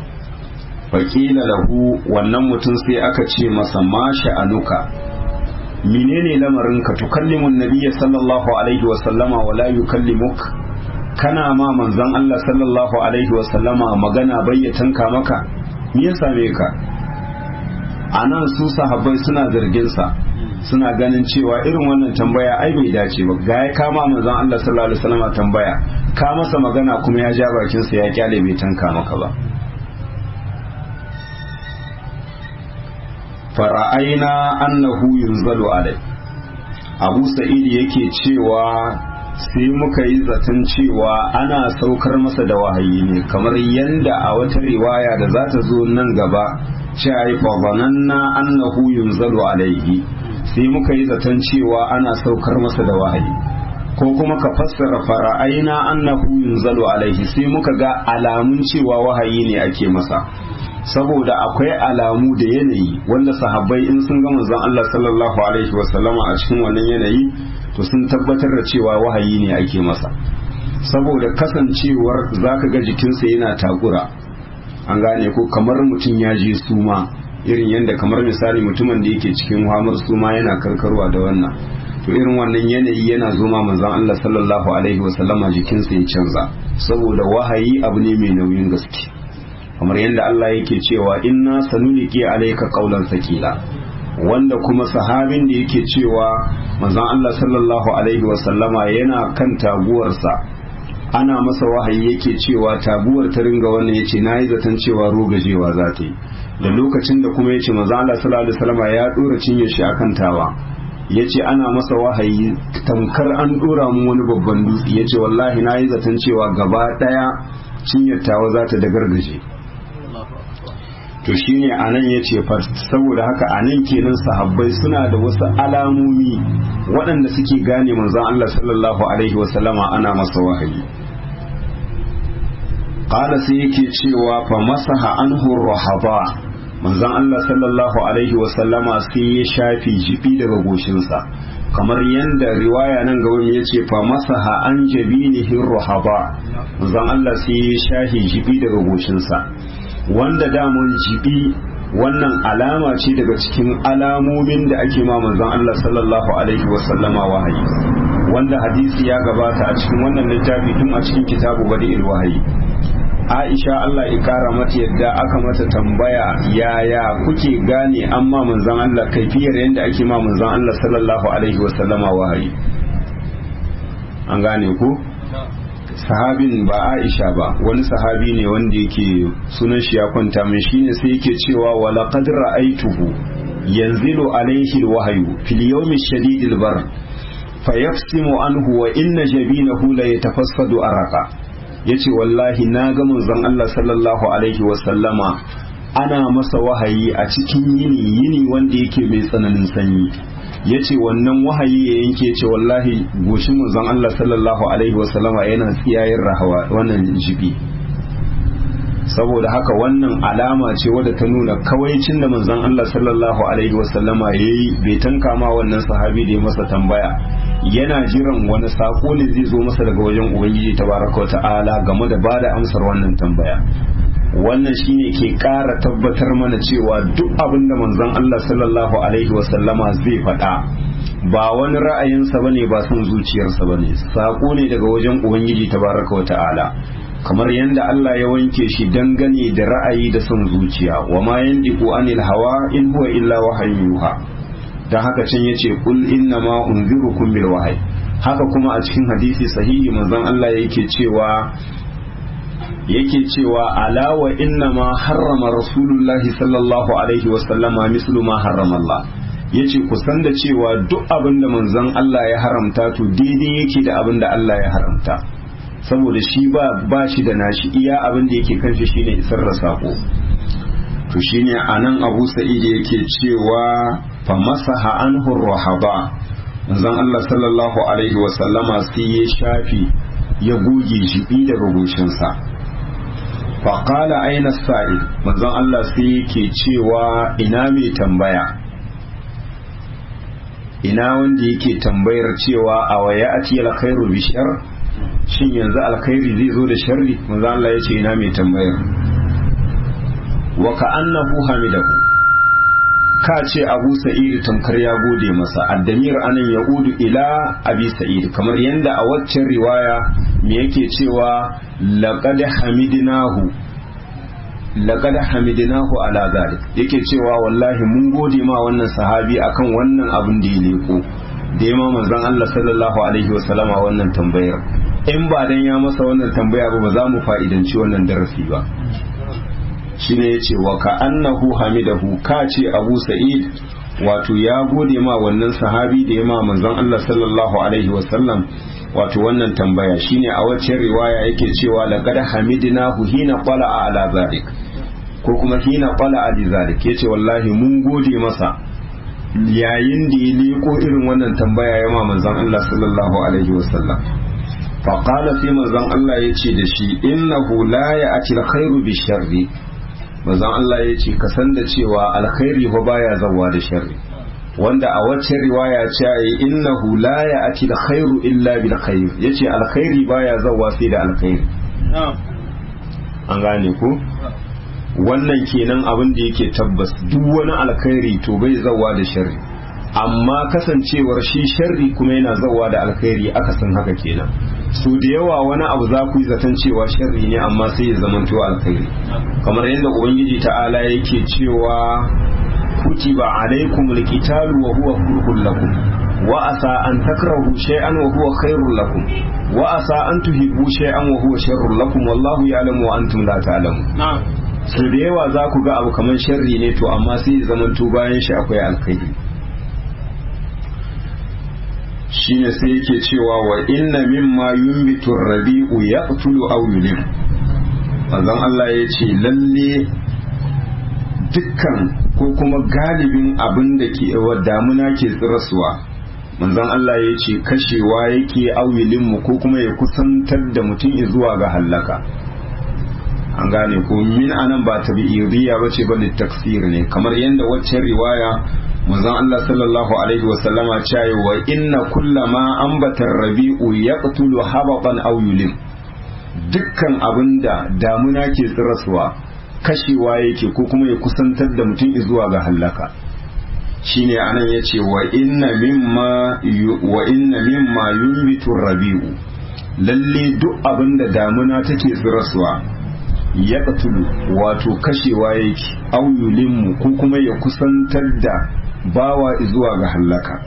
faƙila lahu wannan mutum sai aka ce masa ma sha'anuka menene lamarin ka tukallimun nabiyya sallallahu alaihi wa sallama wa la yukallimuk kana ma manzon Allah sallallahu alaihi wa sallama magana bayyatan ka maka me ya same ka anan su sahabbai suna zargin sa suna ganin cewa irin wannan tambaya ai bai dace ba ga ya kama manzon Allah sallallahu alaihi wa sallama tambaya ka masa magana kuma ya ja bakin sa ya kyale bai tanka maka ba fara'aina annahu yunzalu alai abu sa'id yake cewa sai muka yi zaton cewa ana saukar masa da wahayi ne kamar yanda a wata riwaya da za ta zo nan gaba cewa yi na annahu yunzalu alaihi sai muka yi zaton cewa ana saukar masa da wahayi ko kuma ka fassara fara'aina annahu yunzalu alaihi sai muka ga alamun cewa wahayi ne ake masa saboda akwai alamu da yanayi wanda sahabbai in sun ga manzon Allah sallallahu alaihi wasallama a cikin wannan yanayi to sun tabbatar da cewa wahayi ne ake masa saboda kasancewar zaka ga jikinsa yana takura an gane ko kamar mutum ya je suma irin yadda kamar misali mutumin da yake cikin hamar suma yana karkarwa da wannan to irin wannan yanayi yana zoma manzon Allah sallallahu alaihi wasallama jikinsa ya canza saboda wahayi abu ne mai nauyin gaske kamar yadda Allah yake cewa inna sanuliki alayka qawlan sakila wanda kuma sahabin da yake cewa manzon Allah sallallahu alaihi wasallama yana kan taguwarsa ana masa wahayi yake cewa taguwar ta ringa wannan yace nayi zaton cewa rogajewa za ta yi da lokacin da kuma yace manzon Allah sallallahu alaihi wasallama ya dora cinye shi akan tawa yace ana masa wahayi tamkar an dora mu wani babban dutse yace wallahi nayi zaton cewa gaba daya cinyar tawa za ta dagargaje to shine anan ya ce saboda haka anan kenan sahabbai suna da wasu alamomi waɗanda suke gane manzon Allah sallallahu alaihi wasallama ana masa wahayi qala sai yake cewa fa masaha anhu rahaba manzon Allah sallallahu alaihi wasallama sai ya shafi jibi daga goshinsa kamar yadda riwaya nan ga wani ya ce fa masaha an jabinihi rahaba manzon Allah sai ya shafi jibi daga goshinsa wanda damun jibi wannan alama ce daga cikin alamomin da ake ma manzon Allah sallallahu alaihi wasallama wahayi wanda hadisi ya gabata a cikin wannan littafi tun a cikin kitabu badi'il wahayi Aisha Allah ya kara mata yadda aka mata tambaya yaya kuke gane amma manzon Allah kaifiyar yadda ake ma manzon Allah sallallahu alaihi wasallama wahayi an gane ku sahabin ba Aisha ba wani sahabi ne wanda yake sunan shi ya kwanta min shine sai yake cewa wala qad ra'aituhu yanzilu alayhi alwahyu fil yawmi shadidil bar fayafsimu anhu wa inna jabinahu la yatafassadu araqa yace wallahi na ga manzon Allah sallallahu alaihi wa sallama ana masa wahayi a cikin yini yini wanda yake mai tsananin sanyi ya ce wannan wahayi ya yanke ce wallahi goshin manzon Allah sallallahu alaihi wasallama yana tsiyayen rahawa wannan jibi saboda haka wannan alama ce wadda ta nuna kawaicin da manzon Allah sallallahu alaihi wasallama ya yi bai tanka ma wannan sahabi da ya masa tambaya yana jiran wani sako ne zai zo masa daga wajen ubangiji tabaraka wa ta'ala game da bada amsar wannan tambaya wannan shine ke ƙara tabbatar mana cewa duk abin da manzon Allah sallallahu alaihi wasallama zai faɗa ba wani ra'ayinsa bane ba son zuciyarsa bane sako ne daga wajen ubangiji tabaraka wa ta'ala kamar yadda Allah ya wanke shi dangane da ra'ayi da son zuciya wa ma yandiku anil hawa in huwa illa wahayin yuha dan haka can yace kul inna ma unzirukum bil wahyi haka kuma a cikin hadisi sahihi manzon Allah yake cewa yake cewa ala wa inna ma harrama rasulullahi sallallahu alaihi wa sallama mislu ma harrama Allah yace ku san da cewa duk abin da manzon Allah ya haramta to daidai yake da abin da Allah ya haramta saboda shi ba ba shi da nashi iya abin da yake kan shi shine isar da sako to shine anan Abu Sa'id yake cewa fa masaha anhu rahaba manzon Allah sallallahu alaihi wa sallama sai ya shafi ya goge shi daga goshinsa faƙala aina sa'id manzon Allah sai yake cewa ina mai tambaya ina wanda yake tambayar cewa a waya a ce alkhairu bi shar shin yanzu alkhairi zai zo da sharri manzon Allah ya ce ina mai tambayar wa ka annahu hamidahu ka ce abu sa'id tamkar ya gode masa addamir anan ya udu ila abi sa'id kamar yadda a waccan riwaya me yake cewa laqad hamidnahu laqad hamidnahu ala zalik yake cewa wallahi mun gode ma wannan sahabi akan wannan abin da ya leko da ya ma manzon Allah sallallahu alaihi wasallama wannan tambayar in ba dan ya masa wannan tambaya ba ba za mu fa'idanci wannan darasi ba shine yace wa ka annahu hamidahu ka ce Abu Sa'id wato ya gode ma wannan sahabi da ya ma manzon Allah sallallahu alaihi wasallam wato wannan tambaya shine a wacce riwaya yake cewa laqad hamidnahu hina qala ala zalik ko kuma hina qala ali zalik yace wallahi mun gode masa yayin da ya liko irin wannan tambaya ya ma manzon Allah sallallahu alaihi wasallam fa qala sai manzon Allah yace da shi innahu la ya'ti alkhairu bi sharri manzon Allah yace ka san da cewa alkhairi fa baya zawa da sharri wanda a wacce riwaya ce yi innahu la ya'ti alkhairu illa bil khair yace alkhairi baya zawa sai da alkhairi an gane ko wannan kenan abin da yake tabbas duk wani alkhairi to bai zawa da sharri amma kasancewar shi sharri kuma yana zawa da alkhairi aka san haka kenan su da yawa wani abu za ku yi zaton cewa sharri ne amma sai ya zamanto alkhairi kamar yadda ubangiji ta'ala yake cewa kutiba alaikum alqitalu wa huwa kurhun lakum wa asa an takrahu shay'an wa huwa khairul lakum wa asa an tuhibbu shay'an wa huwa sharrul lakum wallahu ya'lamu wa antum la ta'lamun su da yawa za ku ga abu kamar sharri ne to amma sai zamanto bayan shi akwai alkhairi shine sai yake cewa wa inna mimma yunbitu rabi'u yaqtulu aw yulim manzon Allah ya ce lalle dukkan ko kuma galibin abin da ke damuna ke tsirasuwa manzon Allah ya ce kashewa yake aw mu ko kuma ya kusantar da mutum zuwa ga hallaka an gane ko min anan ba tabi'iriya bace ba taksir ne kamar yadda waccan riwaya manzon Allah sallallahu alaihi wa sallama cewa wa inna kullama ambatar rabi'u yaqtulu habatan aw yulim dukkan abinda damuna ke tsiraswa kashewa yake ko kuma ya kusantar da mutum zuwa ga hallaka shine anan yace wa inna mimma wa inna mimma yunbitu rabi'u lalle duk abinda damuna take tsiraswa ya wato kashewa yake au yulimmu ko kuma ya kusantar da bawa zuwa ga hallaka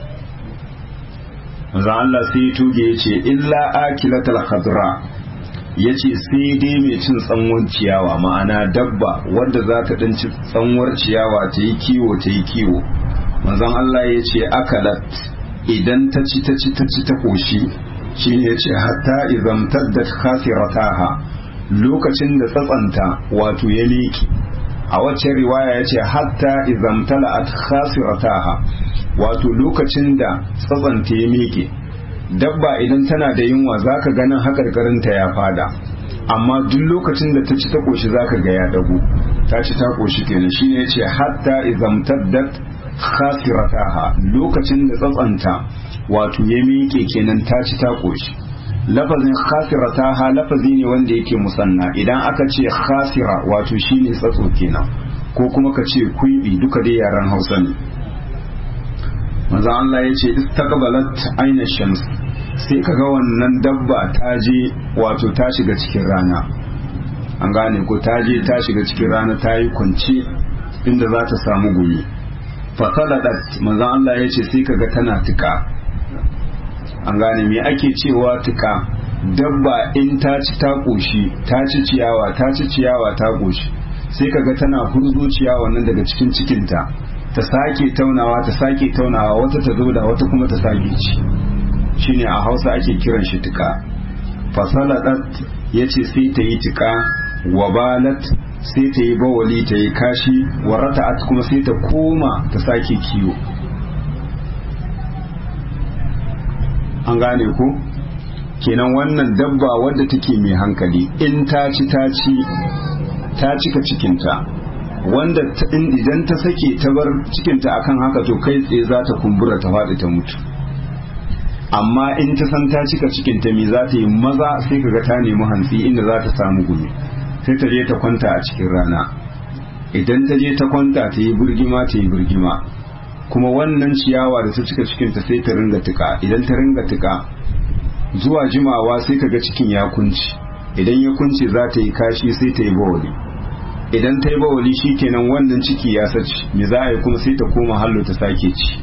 manzo Allah sai ya tuge ya ce illa akilatal khadra ya ce sai dai mai cin tsanwar ciyawa ma'ana dabba wadda za ta ɗan ci tsanwar ciyawa ta yi kiwo ta yi kiwo manzon Allah ya ce akalat idan ta ci ta ci ta ci ta koshi shi ne ya ce hatta izamtar da khasirataha lokacin da tsatsanta wato ya leki a wacce riwaya ya ce hatta izamtala at khasirataha wato lokacin da tsatsanta ya meke dabba idan tana da yunwa zaka ganin hakarkarinta ya fada amma duk lokacin da ta ci ta koshi zaka ga ya dago ta ci ta koshi kenan shine yace hatta izamtaddat khasirataha lokacin da tsatsanta wato ya meke kenan ta ci ta koshi lafazin khasirata ha lafazi ne wanda yake musanna idan aka ce khasira wato shine tsatso kenan ko kuma ka ce kuibi duka dai yaran hausa ne manzo Allah ya ce istaqbalat aina shams sai kaga wannan dabba ta je wato ta shiga cikin rana an gane ko ta je ta shiga cikin rana ta yi kwance inda za ta samu gumi fasaladat manzo Allah ya ce sai kaga tana tuka an gane me ake cewa tuka dabba in ta ci ta koshi ta ci ciyawa ta ci ciyawa ta koshi sai kaga tana hurzo ciyawa nan daga cikin cikinta ta sake taunawa ta sake taunawa wata ta zo da wata kuma ta sake ci shine a hausa ake kiran shi tuka fasaladat ya ce sai ta yi tuka wabalat sai ta yi bawali ta yi kashi warata'at kuma sai ta koma ta sake kiwo an gane ko kenan wannan dabba wadda take mai hankali in ta ci ta ci ta cika cikinta wanda idan ta sake ta bar cikinta akan haka to kai tsaye za ta kumbura ta faɗi ta mutu amma in ta san ta cika cikinta me za ta yi maza sai kaga ta nemi hantsi inda za ta samu gumi sai ta je ta kwanta a cikin rana idan ta je ta kwanta ta yi birgima ta yi birgima kuma wannan ciyawa da ta cika cikinta sai ta ringa tuka idan ta ringa tuka zuwa jimawa sai kaga cikin ya kunci idan ya kunce za ta yi kashi sai ta yi bawali idan ta yi bawali kenan wannan ciki ya saci me za a yi kuma sai ta koma hallo ta sake ci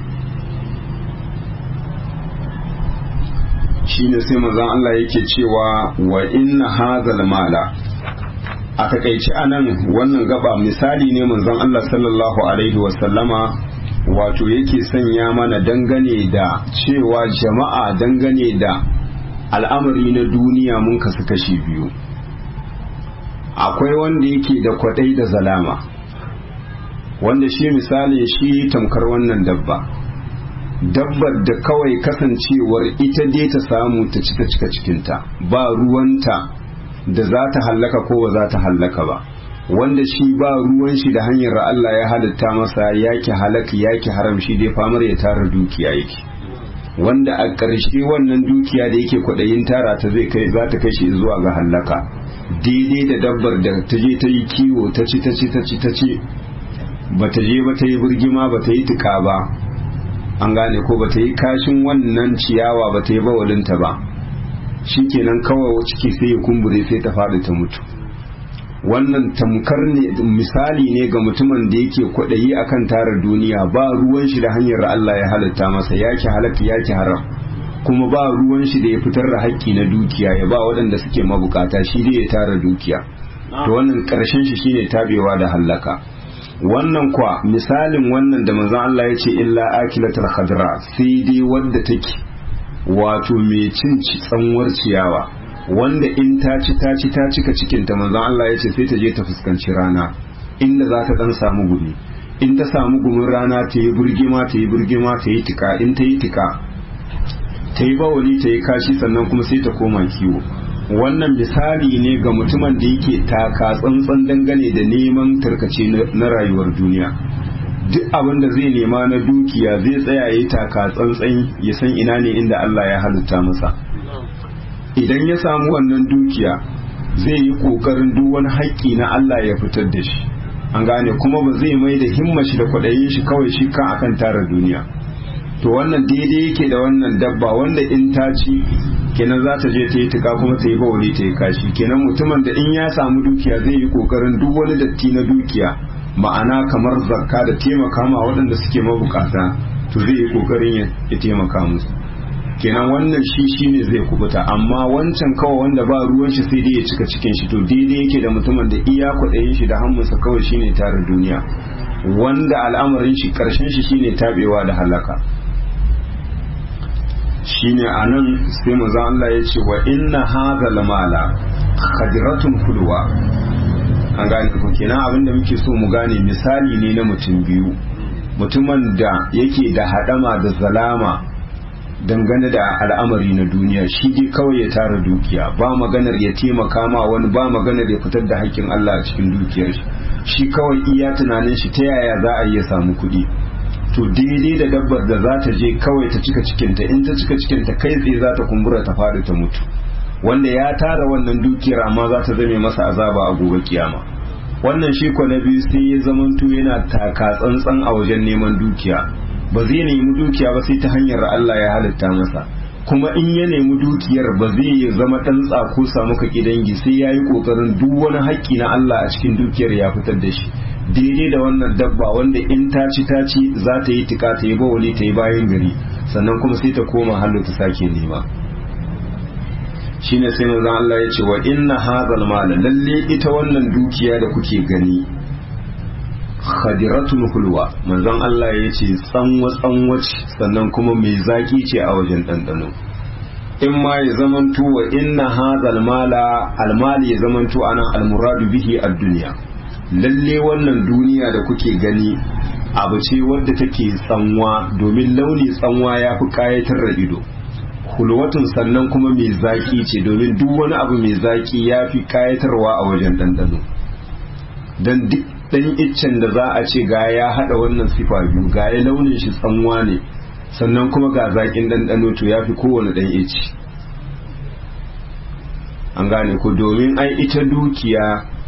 shine sai manzon Allah yake cewa wa inna hazal mala a takaici anan wannan gaba misali ne manzon Allah sallallahu alaihi wasallama wato yake sanya mana dangane da cewa jama'a dangane da al'amari na duniya mun kasu kashi biyu akwai wanda yake da kwadai da zalama wanda shi misali shi tamkar wannan dabba dabbar da kawai kasancewar ita dai ta samu ta cika cika cikinta ba ruwanta da za ta hallaka ko ba za ta hallaka ba wanda shi ba ruwan shi da hanyar Allah ya halitta masa yake halaka yake haram shi dai famar ya tara dukiya yake wanda a ƙarshe wannan dukiya da yake kwaɗayin tara ta zai kai za ta kai shi zuwa ga hallaka daidai da dabbar da ta je ta yi kiwo ta ci ta ci ta ci ta ci ba ta je ba ta yi birgima ba ta yi tuka ba an gane ko ba ta yi kashin wannan ciyawa ba ta yi bawalinta ba shikenan kawai ciki sai ya kumbure sai ta faɗi ta mutu wannan tamkar ne misali ne ga mutumin da yake kwaɗayi akan tara duniya ba ruwan shi da hanyar Allah ya halitta masa yake halaka yake haram kuma ba ruwan shi da ya fitar da haƙƙi na dukiya ya ba waɗanda suke mabukata shi dai ya tara dukiya to wannan ƙarshen shi shine tabewa da hallaka wannan kwa misalin wannan da manzon Allah ya ce illa akilatul khadra sai dai wadda take wato mai cin tsanwar ciyawa wanda in ta ci ta ci ta cika cikin ta manzon Allah ya ce sai ta je ta fuskanci rana inda za ta dan samu gumi in ta samu gumin rana ta yi burgima ta yi burgima ta yi tika in ta yi tika ta yi bawali ta yi kashi sannan kuma sai ta koma kiwo wannan misali ne ga mutumin da yake taka tsantsan dangane da neman tarkace na rayuwar duniya duk abin da zai nema na dukiya zai tsaya ya taka tsantsan ya san ina ne inda Allah ya halitta masa idan ya samu wannan dukiya zai yi kokarin duk wani haƙƙi na Allah ya fitar da shi an gane kuma ba zai mai da himma shi da kwaɗayin shi kawai shi kan akan tara duniya to wannan daidai yake da wannan dabba wanda in ta ci kenan za ta je ta yi tuka kuma ta yi bawali ta yi kashi kenan mutumin da in ya samu dukiya zai yi kokarin duk wani datti na dukiya ma'ana kamar zakka da taimaka ma waɗanda suke mabukata to zai yi kokarin ya taimaka musu kenan wannan shi shine zai kubuta amma wancan kawai wanda ba ruwan shi sai dai ya cika cikin shi to daidai yake da mutumin da iya kwaɗayin shi da hannunsa kawai shine tara duniya wanda al'amarin shi karshen shi shine tabewa da halaka shine anan sai manzo Allah ya ce wa inna hadha lamala khadratun kulwa an gane ko kenan abinda muke so mu gane misali ne na mutum biyu mutumin da yake da hadama da zalama dangane da al'amari na duniya shi dai kawai ya tara dukiya ba maganar ya taimaka ma wani ba maganar ya fitar da haƙƙin Allah a cikin dukiyar shi shi kawai iya tunanin shi ta yaya za a iya samu kuɗi to daidai da dabbar da za ta je kawai ta cika cikinta in ta cika cikinta kai tsaye za ta kumbura ta faɗi ta mutu wanda ya tara wannan dukiyar amma za ta zame masa azaba a gobe kiyama wannan shi ko na biyu sai ya zamanto yana taka tsantsan a wajen neman dukiya ba zai nemi dukiya ba sai ta hanyar Allah ya halitta masa kuma in ya nemi dukiyar ba zai zama ɗan tsako samu ka dangi sai ya yi ƙoƙarin duk wani haƙƙi na Allah a cikin dukiyar ya fitar da shi daidai da wannan dabba wanda in ta ci ta ci za ta yi tika ta yi bawali ta yi bayan gari sannan kuma sai ta koma hannu ta sake nema shine sai manzon Allah ya ce wa inna hadhal mal lalle ita wannan dukiya da kuke gani khadiratun hulwa manzon Allah ya ce tsanwa tsanwa sannan kuma mai zaki ce a wajen ɗanɗano in ma ya zamanto wa inna hadhal mala almali ya zamanto anan almuradu bihi ad-dunya lalle wannan duniya da kuke gani abu ce wadda take tsanwa domin launi tsanwa ya fi kayatar da ido hulwatun sannan kuma mai zaki ce domin duk wani abu mai zaki ya fi kayatarwa a wajen ɗanɗano don duk ɗan iccen da za a ce ga ya haɗa wannan sifa biyu ga ya launin shi tsanwa ne sannan kuma ga zaƙin ɗanɗano to ya fi kowane ɗan icci an gane ku domin ai ita dukiya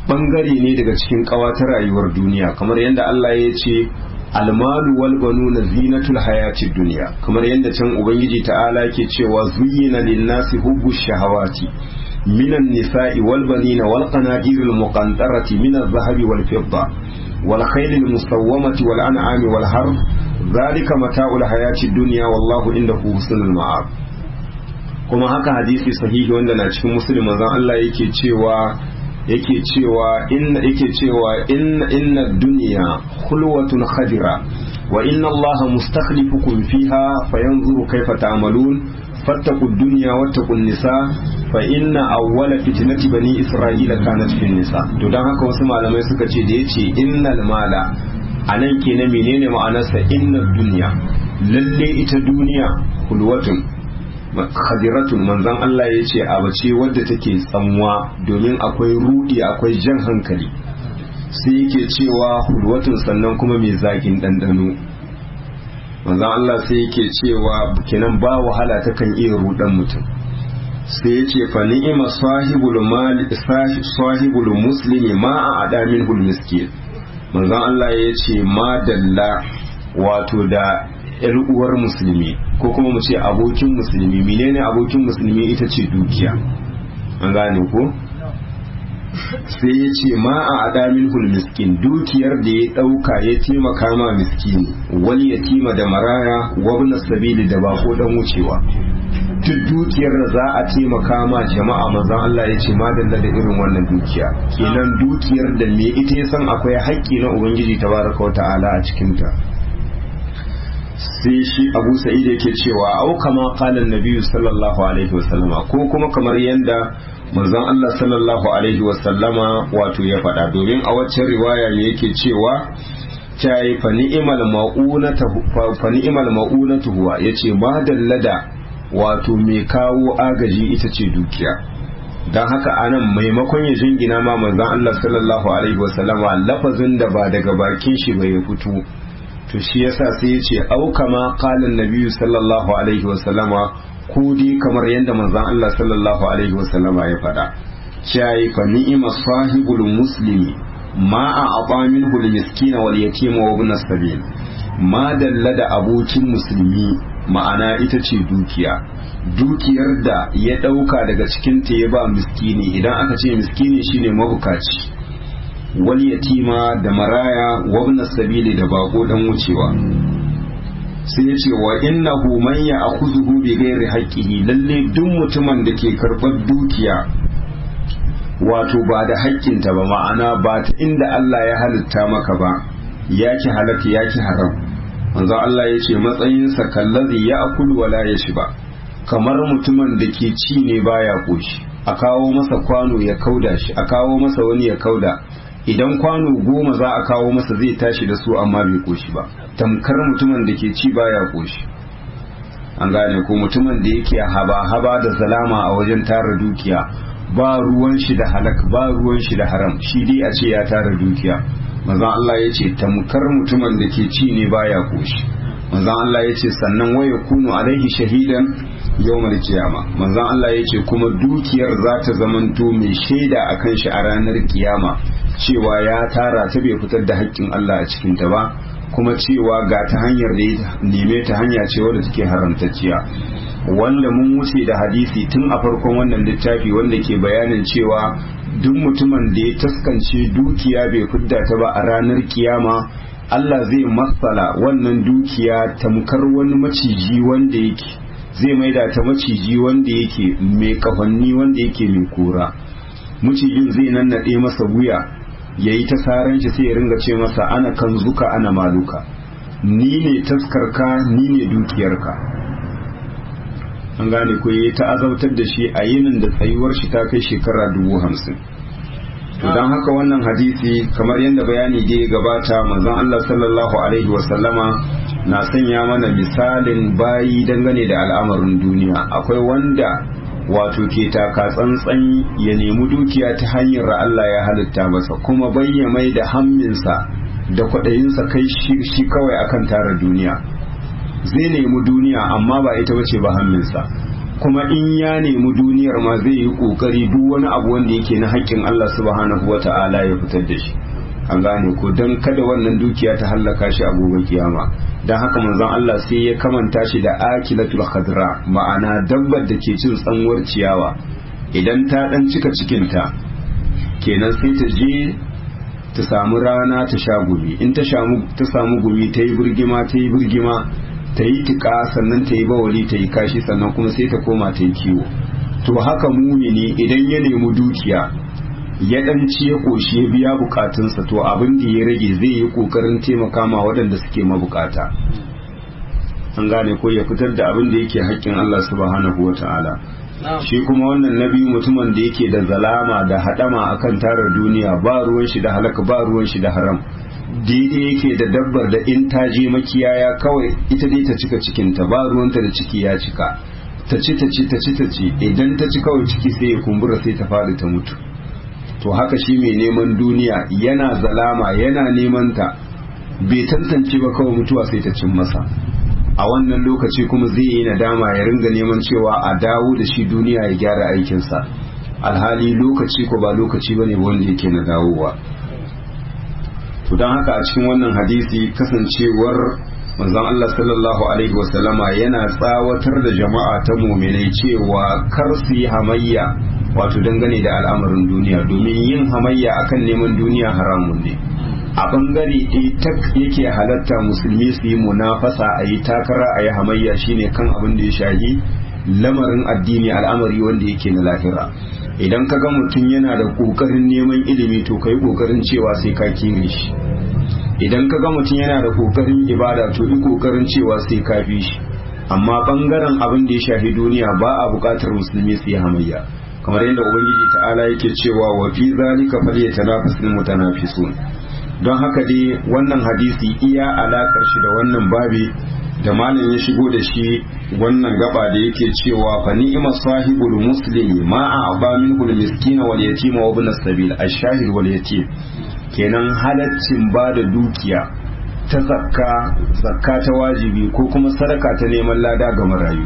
bangare ne daga cikin ta rayuwar duniya kamar yadda Allah ya ce almalu wal banuna zinatul hayatid dunya kamar yadda can ubangiji ta'ala ke cewa zuyyina lin-nasi hubbu shahawati minan nisa'i wal banina wal qanadiril muqantarati minaz zahabi wal fidda wal khaylil musawwamati wal an'ami wal harb zalika mata'ul hayatid dunya wallahu indahu husnul ma'ab kuma haka hadisi sahihi wanda na cikin muslim manzon Allah yake cewa yake cewa inna yake cewa inna inna dunya khulwatun khadira wa inna allaha mustakhlifukum fiha fayanzuru kayfa ta'malun fattaqu dunya wattaqu nisa fa inna awwala fitnati bani isra'ila kanat fi nisa to dan haka wasu malamai suka ce da yace innal mala anan kenan menene ma'anarsa inna dunya lalle ita duniya khulwatun khadiratun manzon Allah ya ce abu ce wadda take tsamuwa domin akwai rudi akwai jan hankali sai yake cewa hulwatun sannan kuma mai zagin ɗanɗano manzon Allah sai yake cewa kenan ba wahala ta kan iya rudan mutum sai ya ce fa ni'ima sahibul mal sahibul muslimi ma a adamin hul miskin manzon Allah ya ce ma dalla wato da yar uwar musulmi ko kuma mu ce abokin musulmi menene abokin musulmi ita ce dukiya an gane ko sai ya ce ma a adamin hul miskin dukiyar da ya dauka ya taimaka ma miskini wani yatima da maraya wabna sabili da bako dan wucewa duk dukiyar da za a taimaka ma jama'a manzon Allah ya ce madalla da irin wannan dukiya kenan dukiyar da me ita ya san akwai haƙƙi na ubangiji tabaraka wa ta'ala a cikin ta sai shi abu sa'id yake cewa au kama qala annabi sallallahu alaihi wasallama ko kuma kamar yanda manzon Allah sallallahu alaihi wasallama wato ya faɗa domin a waccan riwaya ne yake cewa tayi fa ni'mal ma'unatu fa ni'mal ma'unatu huwa yace ma dallada wato mai kawo agaji ita ce dukiya don haka anan maimakon ya jingina ma manzon Allah sallallahu alaihi wasallama lafazin da ba daga bakin shi ba ya fito to shi yasa sai ya ce au kama qala annabi sallallahu alaihi wasallama ko dai kamar yadda manzon Allah sallallahu alaihi wasallama ya faɗa shayi fa ni'ima sahibul muslimi ma a aba minhu al-miskin wal yatim wa ibn sabil ma dalla da abokin musulmi ma'ana ita ce dukiya dukiyar da ya ɗauka daga cikin ta ya ba miskini idan aka ce miskini shine mabukaci wal yatima da maraya wabna sabili da bako dan wucewa sai ya ce wa innahu man ya akhuzuhu bi ghairi haqqihi lalle duk mutumin da ke karɓar dukiya wato ba da haƙƙinta ba ma'ana ba ta inda Allah ya halitta maka ba yaki halaka yaki haram manzo Allah ya ce matsayinsa kallazi ya akulu wala ya shi ba kamar mutumin da ke ci ne baya koshi a kawo masa kwano ya kauda shi a kawo masa wani ya kauda idan kwano goma za a kawo masa zai tashi da su amma bai koshi ba tamkar mutumin da ke ci baya koshi an gane ko mutumin da yake haba haba da salama a wajen tara dukiya ba ruwan shi da halak ba ruwan shi da haram shi dai a ce ya tara dukiya manzon Allah ya ce tamkar mutumin da ke ci ne baya koshi manzon Allah ya ce sannan waya kunu alaihi shahidan yawmal kiyama manzon Allah ya ce kuma dukiyar za ta zamanto mai shaida akan shi a ranar kiyama cewa ya tara ta bai fitar da haƙƙin Allah a cikin ta ba kuma cewa ga ta hanyar da ya neme ta hanya ce wadda take haramtacciya wanda mun wuce da hadisi tun a farkon wannan littafi wanda ke bayanin cewa duk mutumin da ya taskance dukiya bai fidda ta ba a ranar kiyama Allah zai matsala wannan dukiya tamkar wani maciji wanda yake zai maida ta maciji wanda yake mai kafanni wanda yake mai kura macijin zai nannaɗe masa wuya ya yi ta saran shi sai ya ringa ce masa ana kan zuka ana maluka ni ne taskarka ni ne dukiyarka an gane ko ya ta azautar da shi a yinin da tsayuwar shi ta kai shekara dubu hamsin to don haka wannan hadisi kamar yadda bayani da ya gabata manzon Allah sallallahu alaihi wasallama na sanya mana misalin bayi dangane da al'amarin duniya akwai wanda wato ke taka tsantsan ya nemi dukiya ta hanyar da Allah ya halitta masa kuma bayya mai da hamminsa da kwaɗayinsa kai shi kawai akan tara duniya zai nemi duniya amma ba ita bace ba hamminsa kuma in ya nemi duniyar ma zai yi kokari duk wani abu wanda yake na haƙƙin Allah subhanahu wata'ala ya fitar da shi an gane ko don kada wannan dukiya ta hallaka shi a gobe kiyama don haka manzon Allah sai ya kamanta shi da akilatul khadra ma'ana dabbar da ke cin tsanwar ciyawa idan ta dan cika cikinta kenan sai ta je ta samu rana ta sha gumi in ta samu gumi ta yi birgima ta yi birgima ta yi tika sannan ta yi bawali ta yi kashi sannan kuma sai ta koma ta yi kiwo to haka mumini idan ya nemi dukiya ya dan ci ya koshi ya biya bukatunsa to abin da ya rage zai yi kokarin taimaka ma waɗanda suke mabukata an gane ko ya fitar da abin da yake haƙƙin Allah subhanahu wa ta'ala shi kuma wannan nabi mutumin da yake da zalama da hadama akan tara duniya ba ruwan shi da halaka ba ruwan shi da haram daidai yake da dabbar da in ta je makiyaya kawai ita dai ta cika cikinta ba ruwanta da ciki ya cika ta ci ta ci ta ci ta ci idan ta ci kawai ciki sai ya kumbura sai ta faɗi ta mutu to haka shi mai neman duniya yana zalama yana neman ta bai tantance ba kawai mutuwa sai ta cin masa a wannan lokaci kuma zai yi nadama ya ringa neman cewa a dawo da shi duniya ya gyara aikinsa alhali lokaci ko ba lokaci bane wanda yake na dawowa to don haka a cikin wannan hadisi kasancewar manzon Allah sallallahu alaihi wasallama yana tsawatar da jama'a ta muminai cewa kar su yi hamayya wato dangane da al'amarin duniya domin yin hamayya akan neman duniya haramun ne a bangare ɗaya tak yake halatta musulmi su yi munafasa a yi takara a yi hamayya shine kan abin da ya shahi lamarin addini al'amari wanda yake na lahira idan ka ga mutum yana da ƙoƙarin neman ilimi to ka yi ƙoƙarin cewa sai ka kire shi idan ka ga mutum yana da ƙoƙarin ibada to yi ƙoƙarin cewa sai ka fi shi amma bangaren abin da ya shahi duniya ba a buƙatar musulmi su yi hamayya kamar yadda ubangiji ta'ala yake cewa wa fi zalika falyatanafasul mutanafisun don haka dai wannan hadisi iya alakar shi da wannan babi da malam ya shigo da shi wannan gaba da yake cewa fa ni'ma sahibul muslimi ma a'ba minhu al miskina wal yatima wa ibn sabil ash-shahid wal yatim kenan halaccin ba da dukiya ta zakka zakka ta wajibi ko kuma sadaka ta neman lada ga marayu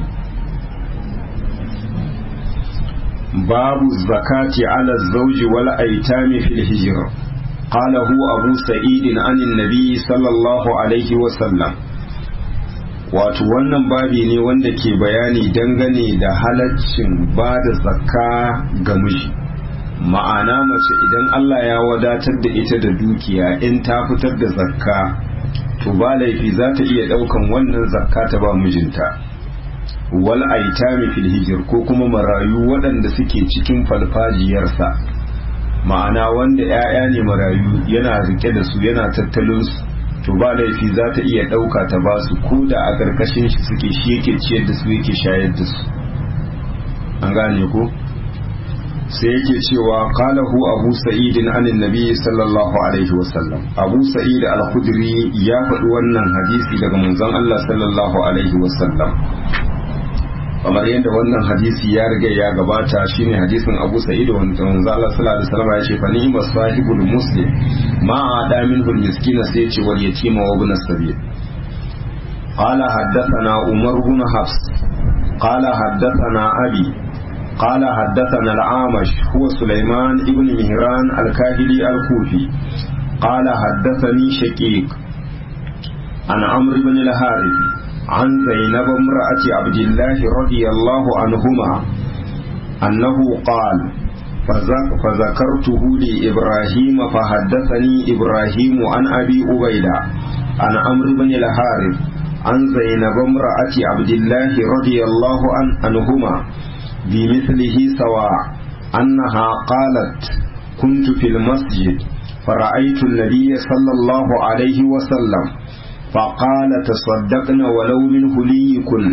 babu zakati ala zawji wal aitami fil hijra قاله أبو سعيد عن النبي صلى الله عليه وسلم wato wannan babi ne wanda ke bayani dangane da halaccin ba da zakka ga miji ma'ana mace idan Allah ya wadatar da ita da dukiya in ta fitar da zakka to ba laifi za ta iya ɗaukan wannan zakka ta ba mijinta wal aitami fil hijir ko kuma marayu waɗanda suke cikin falfajiyarsa ma'ana wanda 'ya'ya ne marayu yana rike da su yana tattalin su to ba laifi za ta iya ɗauka ta ba su ko da a ƙarƙashin shi suke shi yake ciyar da su yake shayar da su an gane ko sai yake cewa qalahu abu sa'id an annabi sallallahu alaihi wasallam abu sa'id al-khudri ya faɗi wannan hadisi daga manzon Allah sallallahu alaihi wasallam kamar yadda wannan hadisi ya riga ya gabata shine hadisin Abu Sa'id wanda manzo Allah sallallahu alaihi wasallam ya ce fa ni'ma sahibul muslim ma ada minhu miskin sai ce wal yatima wa ibn sabil qala haddathana Umar ibn Hafs qala haddathana Abi قال حدثنا العامش هو سليمان ابن مهران الكاهلي الكوفي قال حدثني شقيق عن عمرو بن الحارث عن زينب امرأة عبد الله رضي الله عنهما أنه قال فذكرته لإبراهيم فحدثني إبراهيم عن أبي أبيدة عن عمرو بن الحارث عن زينب امرأة عبد الله رضي الله عنهما بمثله سواء أنها قالت كنت في المسجد فرأيت النبي صلى الله عليه وسلم فقال تصدقن ولو من هليكن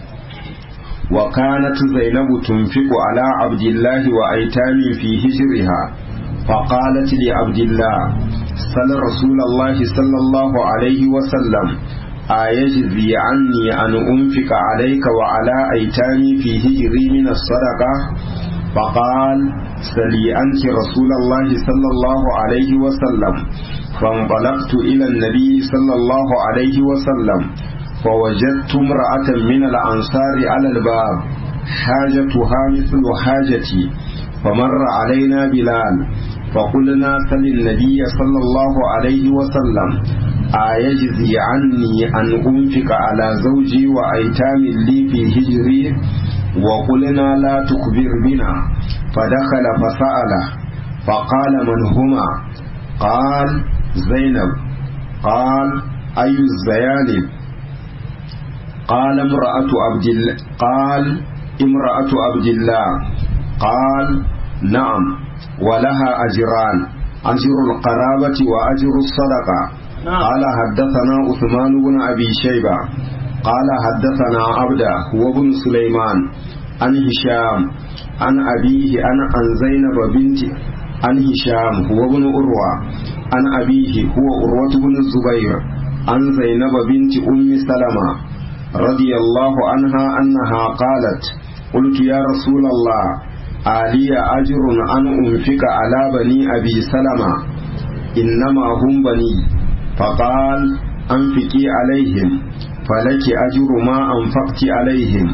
وكانت زينب تنفق على عبد الله وأيتام في هجرها فقالت لعبد الله سل رسول الله صلى الله عليه وسلم أيجزي عني أن أنفق عليك وعلى أيتامي في هجري من الصدقة فقال سلي أنت رسول الله صلى الله عليه وسلم فانطلقت إلى النبي صلى الله عليه وسلم فوجدت امرأة من الأنصار على الباب حاجتها مثل حاجتي فمر علينا بلال فقلنا سل النبي صلى الله عليه وسلم أيجزي عني أن أنفق على زوجي وأيتام لي في هجري وقلنا لا تخبر بنا فدخل فسأله فقال من هما قال زينب قال أي الزيانب قال امرأة عبد الله قال امرأة عبد الله قال نعم ولها أجران أجر القرابة وأجر الصدقة قال حدثنا عثمان بن أبي شيبة قال حدثنا عبده هو بن سليمان عن هشام عن أبيه عن عن زينب بنت عن هشام هو بن أروى عن أبيه هو أروة بن الزبير عن زينب بنت أم سلمة رضي الله عنها أنها قالت قلت يا رسول الله آلي أجر أن أنفق على بني أبي سلمة إنما هم بني فقال أنفقي عليهم فلك أجر ما أنفقت عليهم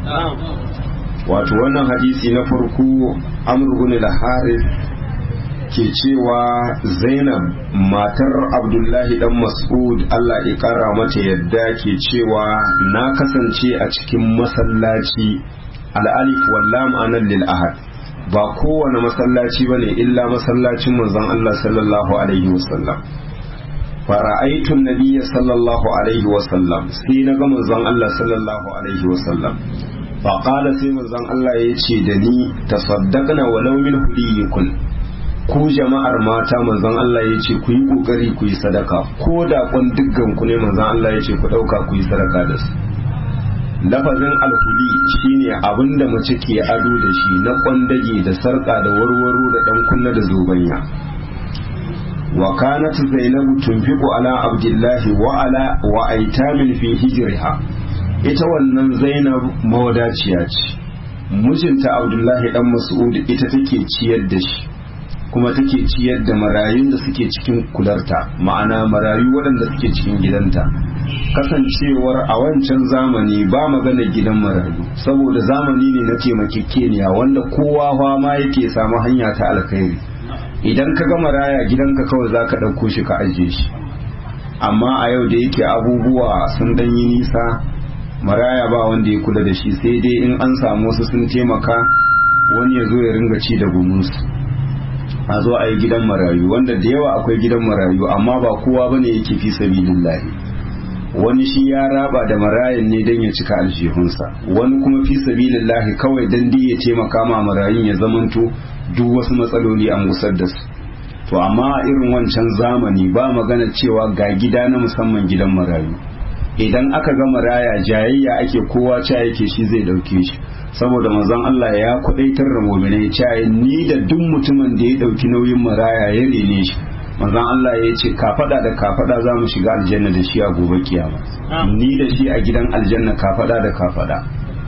wato wannan hadisi na farko amr ibn al-harith ke cewa zainab matar abdullahi dan mas'ud Allah ya kara mata yadda ke cewa na kasance a cikin masallaci al-alif wal lam anan lil ahad ba kowane masallaci bane illa masallacin manzon Allah sallallahu alaihi wasallam fara'aitun nabiyya sallallahu alaihi wasallam sai na ga manzon Allah sallallahu alaihi wasallam faƙala sai manzon Allah ya ce da ni tasaddaqna walau min hudiyikun ku jama'ar mata manzon Allah ya ce ku yi kokari ku yi sadaka ko da kun dukkan ku ne manzon Allah ya ce ku dauka ku yi sadaka da su lafazin alhuli shine abinda mace ke ado da shi na kwandage da sarka da warwaro da dan kunna da zobanya wa kanat zainabu tunfiqu ala abdullahi wa ala wa aitamin fi hijriha ita wannan zainab mawadaciya ce mijinta abdullahi dan mas'ud ita take ciyar da shi kuma take ciyar da marayun da suke cikin kularta ma'ana marayu waɗanda suke cikin gidanta kasancewar a wancan zamani ba magana gidan marayu saboda zamani ne na taimakekeniya wanda kowa ma yake samu hanya ta alkhairi idan ka ga maraya gidanka kawai za ka ɗauko shi ka ajiye shi amma a yau da yake abubuwa sun ɗanyi nisa maraya ba wanda ya kula da shi sai dai in an samu wasu sun taimaka wani ya zo ya ringa ci da gumunsu a zo a yi gidan marayu wanda da yawa akwai gidan marayu amma ba kowa bane yake fi sabilillahi wani shi ya raba da marayan ne don ya cika aljihunsa wani kuma fi sabilillahi kawai dan ya taimaka ma marayun ya zamanto duk wasu matsaloli an gusar da su to amma a irin wancan zamani ba magana cewa ga gida na musamman gidan marayu idan aka ga maraya jayayya ake kowa ca yake shi zai dauke shi saboda manzon Allah ya kudaitar da mu'minai cewa ni da duk mutumin da ya dauki nauyin maraya ya rene shi manzon Allah ya ce kafada da kafada za mu shiga aljanna da shi a gobe kiyama ni da shi a gidan aljanna kafada da kafada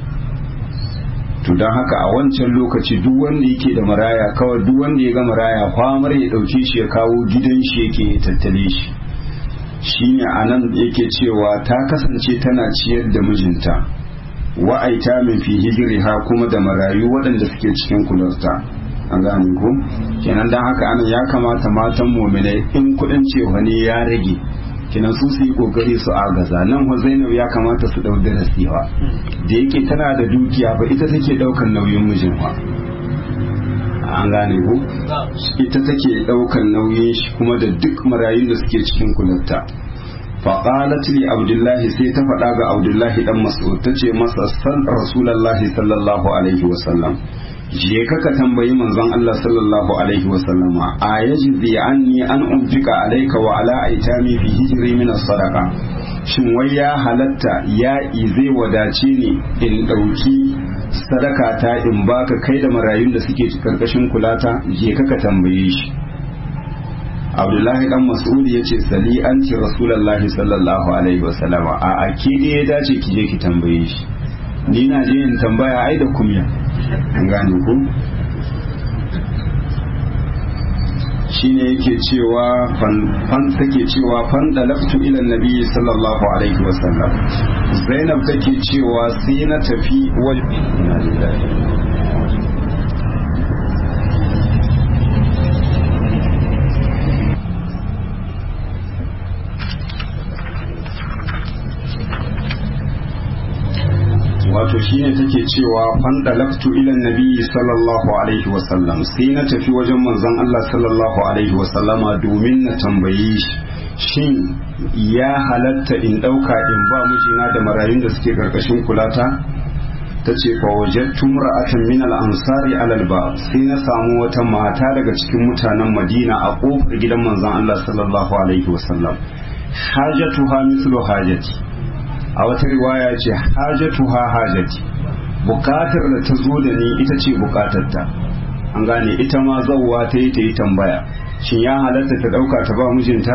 to don haka a wancan lokaci duk wanda yake da maraya kawai duk wanda ya ga maraya kwamar ya dauke shi ya kawo gidan shi yake tattale shi shine anan yake cewa ta kasance tana ciyar da mijinta wa'aita min fi hijriha kuma da marayu waɗanda suke cikin kularta an gane ko kenan dan haka anan ya kamata matan mu'minai in kuɗin cewa ne ya rage kenan su su yi kokari su agaza nan wa Zainab ya kamata su dau darasi fa da yake tana da dukiya ba ita take daukan nauyin mijin fa an gane ko ita take daukan nauyin shi kuma da duk marayun da suke cikin kularta faƙalat li abdullahi sai ta faɗa ga abdullahi dan mas'ud ta ce masa san rasulullahi sallallahu alaihi wasallam je ka ka tambayi manzon Allah sallallahu alaihi wasallama a yajizi anni an unfika alayka wa ala aitami fi hijri min sadaqa shin wai ya halatta ya zai wadace ni in dauki sadaka ta in baka kai da marayun da suke karkashin kulata je ka ka tambaye shi abdullahi dan mas'ud ya ce sali an ce rasulullahi sallallahu alaihi wasallama a ake da ya dace ki je ki tambaye shi ni na je in tambaya ai da kumya an gane ku shine yake cewa fan take cewa fan dalaftu ila nabi sallallahu alaihi wasallam zainab take cewa sai na tafi wajen wato shine take cewa fandalaktu ila nabi sallallahu alaihi wasallam sai na tafi wajen manzon Allah sallallahu alaihi wasallama domin na tambaye shi shin ya halatta in dauka in ba mijina da marayun da suke karkashin kulata ta ce fa wajadtu ra'atan min al-ansari alal ba sai na samu wata mata daga cikin mutanen Madina a kofar gidan manzon Allah sallallahu alaihi wasallam hajatuha mithlu hajati a wata riwaya ce hajatuha hajati bukatar da ta zo da ni ita ce bukatarta an gane ita ma zauwa ta yi ta yi tambaya shin ya halatta ta dauka ta ba mijinta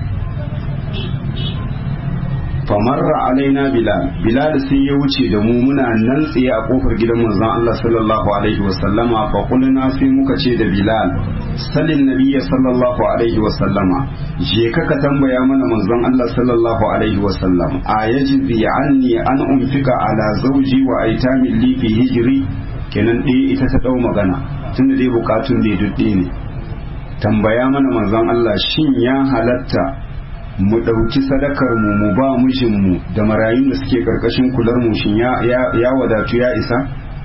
famarra alaina bilal bilal sai ya wuce da mu muna nan tsaye a kofar gidan manzon Allah sallallahu alaihi wasallama fa kulna sai muka ce da bilal salin nabiyya sallallahu alaihi wasallama je ka ka tambaya mana manzon Allah sallallahu alaihi wasallam a yajizi anni an unfika ala zawji wa aitami li fi hijri kenan dai ita ta dau magana tunda dai bukatun da dudde ne tambaya mana manzon Allah shin ya halatta mu ɗauki sadakar mu mu ba mijinmu da marayun da suke ƙarƙashin kular mu shin ya wadatu ya isa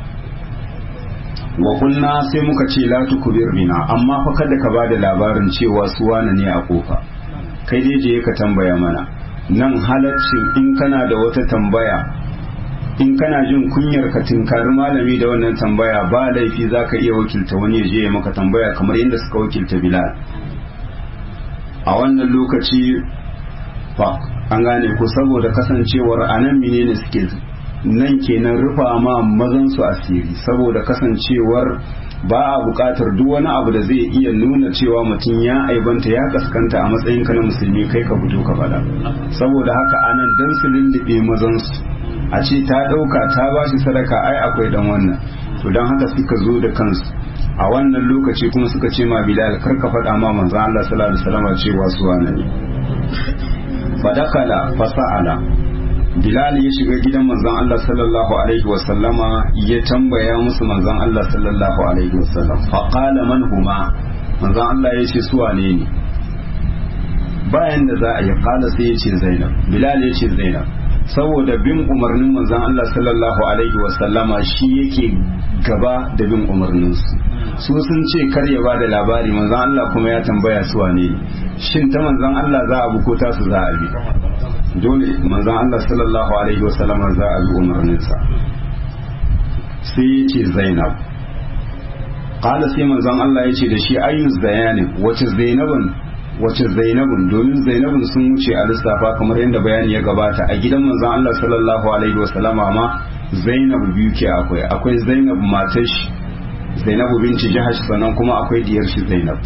wa kunna sai muka ce la tukbir bina amma fa kada ka bada labarin cewa su wane ne a kofa kai dai je ka tambaya mana nan halaccin in kana da wata tambaya in kana jin kunyar ka tinkari malami da wannan tambaya ba laifi zaka iya wakilta wani ya je ya maka tambaya kamar yadda suka wakilta bilal a wannan lokaci fa an gane ku saboda kasancewar anan menene suke nan kenan rufa ma mazan su asiri saboda kasancewar ba a buƙatar duk wani abu da zai iya nuna cewa mutum ya aibanta ya kaskanta a matsayin ka na musulmi kai ka fito ka faɗa saboda haka anan dan su lullube mazan su a ce ta ɗauka ta ba shi sadaka ai akwai dan wannan to don haka suka zo da kansu a wannan lokaci kuma suka ce ma bilal kar ka faɗa ma manzon Allah sallallahu alaihi wasallam cewa su wane ne fadakala fasa'ala bilal ya shiga gidan manzon Allah sallallahu alaihi wasallama ya tambaya musu manzon Allah sallallahu alaihi wasallam fa qala man huma manzon Allah ya ce su wane ne bayan da za a yi kala sai ya ce Zainab bilal ya ce Zainab saboda bin umarnin manzon Allah sallallahu alaihi wasallama shi yake gaba da bin umarninsu su sun ce kar ya ba da labari manzon Allah kuma ya tambaya su wane shin ta manzon Allah za a buko ta su za a bi dole manzon Allah sallallahu alaihi wasallama za a bi umarninsa sai ya ce Zainab qala sai manzon Allah ya ce da shi ayyu zayani wace Zainabun wace zainabun domin zainabun sun wuce a lissafa kamar yadda bayani ya gabata a gidan manzon Allah sallallahu alaihi wasallama ma zainab biyu ke akwai akwai zainab matar shi zainabu binci jahash sannan kuma akwai diyar shi zainab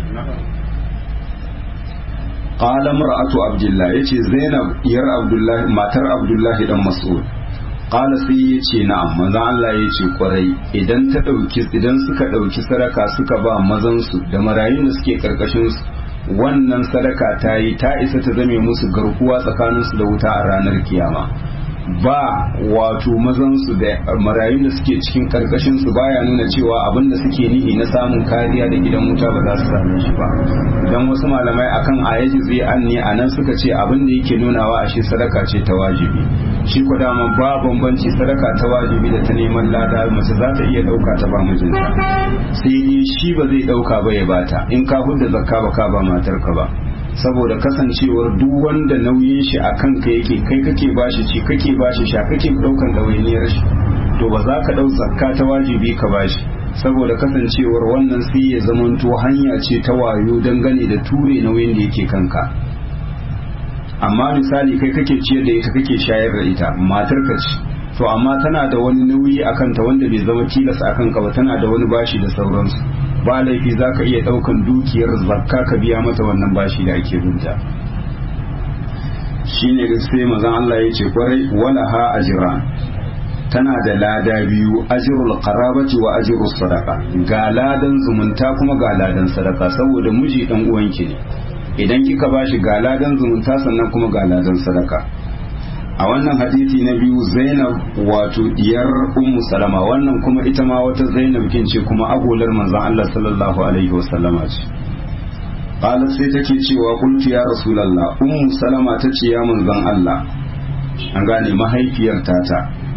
qala mar'atu abdullah yace zainab diyar abdullahi matar abdullahi dan mas'ud qala sai yace na'am manzon Allah yace kwarai idan ta dauki idan suka dauki saraka suka ba mazan su da marayun da suke karkashin su wannan sadaka ta yi ta isa ta zame musu garkuwa tsakaninsu da wuta a ranar kiyama ba wato mazansu da marayun da suke cikin karkashinsu baya nuna cewa abin da suke nihi na samun kariya da gidan wuta ba za su same shi ba don wasu malamai akan ayaji zai an ne a nan suka ce abin da yake nunawa a shi sadaka ce ta wajibi shi ko dama ba bambanci sadaka ta wajibi da ta neman lada mace za ta iya dauka ta ba mijinta sai dai shi ba zai dauka ba ya bata in ka hudda zakka ba ka ba matarka ba saboda kasancewar duk wanda nauyin shi a kanka yake kai kake bashi ci kake bashi sha kake daukan ɗawainiyar shi to ba za ka ɗau zakka ta wajibi ka bashi saboda kasancewar wannan sai ya zamanto hanya ce ta wayo dangane da ture nauyin da yake kanka amma misali kai kake ciyar da ita kake shayar da ita matar ka ce to amma tana da wani nauyi a kanta wanda bai zama tilas a kanka ba tana da wani bashi da sauransu ba laifi za ka iya ɗaukan dukiyar zakka ka biya mata wannan bashi da ake binta shi ne sai mazan Allah ya ce kwarai wala ha ajira tana da lada biyu ajrul qarabati wa ajrus sadaqa ga ladan zumunta kuma ga ladan sadaka saboda miji dan uwanki ne idan kika bashi ga ladan zumunta sannan kuma ga ladan sadaka a wannan hadisi na biyu zainab wato diyar ummu salama wannan kuma ita ma wata zainab kin ce kuma agolar manzon Allah sallallahu alaihi wasallama ce qalat sai take cewa qultu ya rasulullah ummu salama tace ya manzon Allah an gane mahaifiyar tata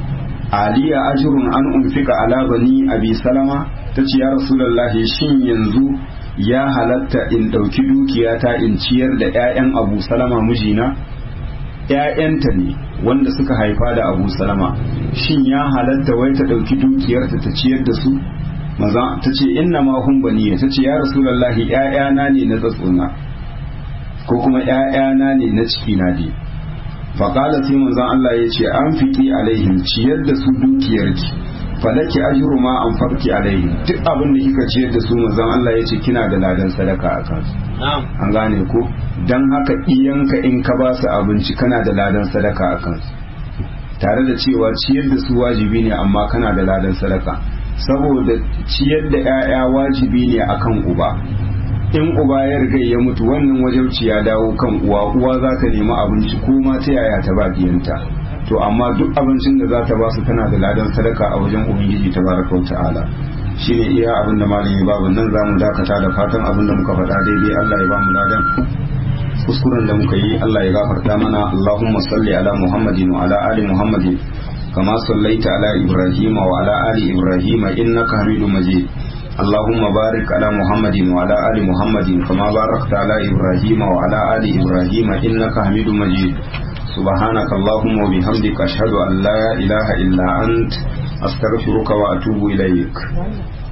aliya ajrun an unfika ala bani abi salama tace ya rasulullah shin yanzu ya halatta in dauki dukiyata in ciyar da ƴaƴan abu salama mijina ‘ya'yanta ne wanda suka haifa da abu salama shin ya halatta wai ta ɗauki dukiyarta ta ciyar da su maza ta ce inna ma hun baniya ta ce ya rasulallahi ‘ya'yana ne na tsatsona ko kuma ‘ya'yana ne na cikina ne faƙala sai manzan Allah ya ce an fiƙi alaihim ciyar da su dukiyarki falaki ajru ma an farki alaihim duk abin da kika ciyar da su manzan Allah ya ce kina da ladan sadaka a kansu an gane ko don haka iyanka in ka ba su abinci kana da ladan sadaka a kansu tare da cewa ciyar da su wajibi ne amma kana da ladan sadaka saboda ciyar da 'ya'ya wajibi ne akan uba in uba ya riga ya mutu wannan wajauci ya dawo kan uwa uwa za ta nemi abinci ko ma ta yaya ta ba diyanta to amma duk abincin da za ta ba su tana da ladan sadaka a wajen ubangiji tabaraka wa ta'ala shine iya abin da malami babu nan za mu dakata da fatan abin da muka faɗa daidai Allah ya ba mu ladan kuskuren da muka yi Allah ya gafarta mana Allahumma salli ala Muhammadin wa ala ali Muhammadin kama sallaita ala Ibrahim wa ala ali Ibrahim innaka Hamidum Majid اللهم بارك على محمد وعلى آل محمد كما باركت على إبراهيم وعلى آل إبراهيم إنك حميد مجيد سبحانك اللهم وبحمدك أشهد أن لا إله إلا أنت أستغفرك وأتوب إليك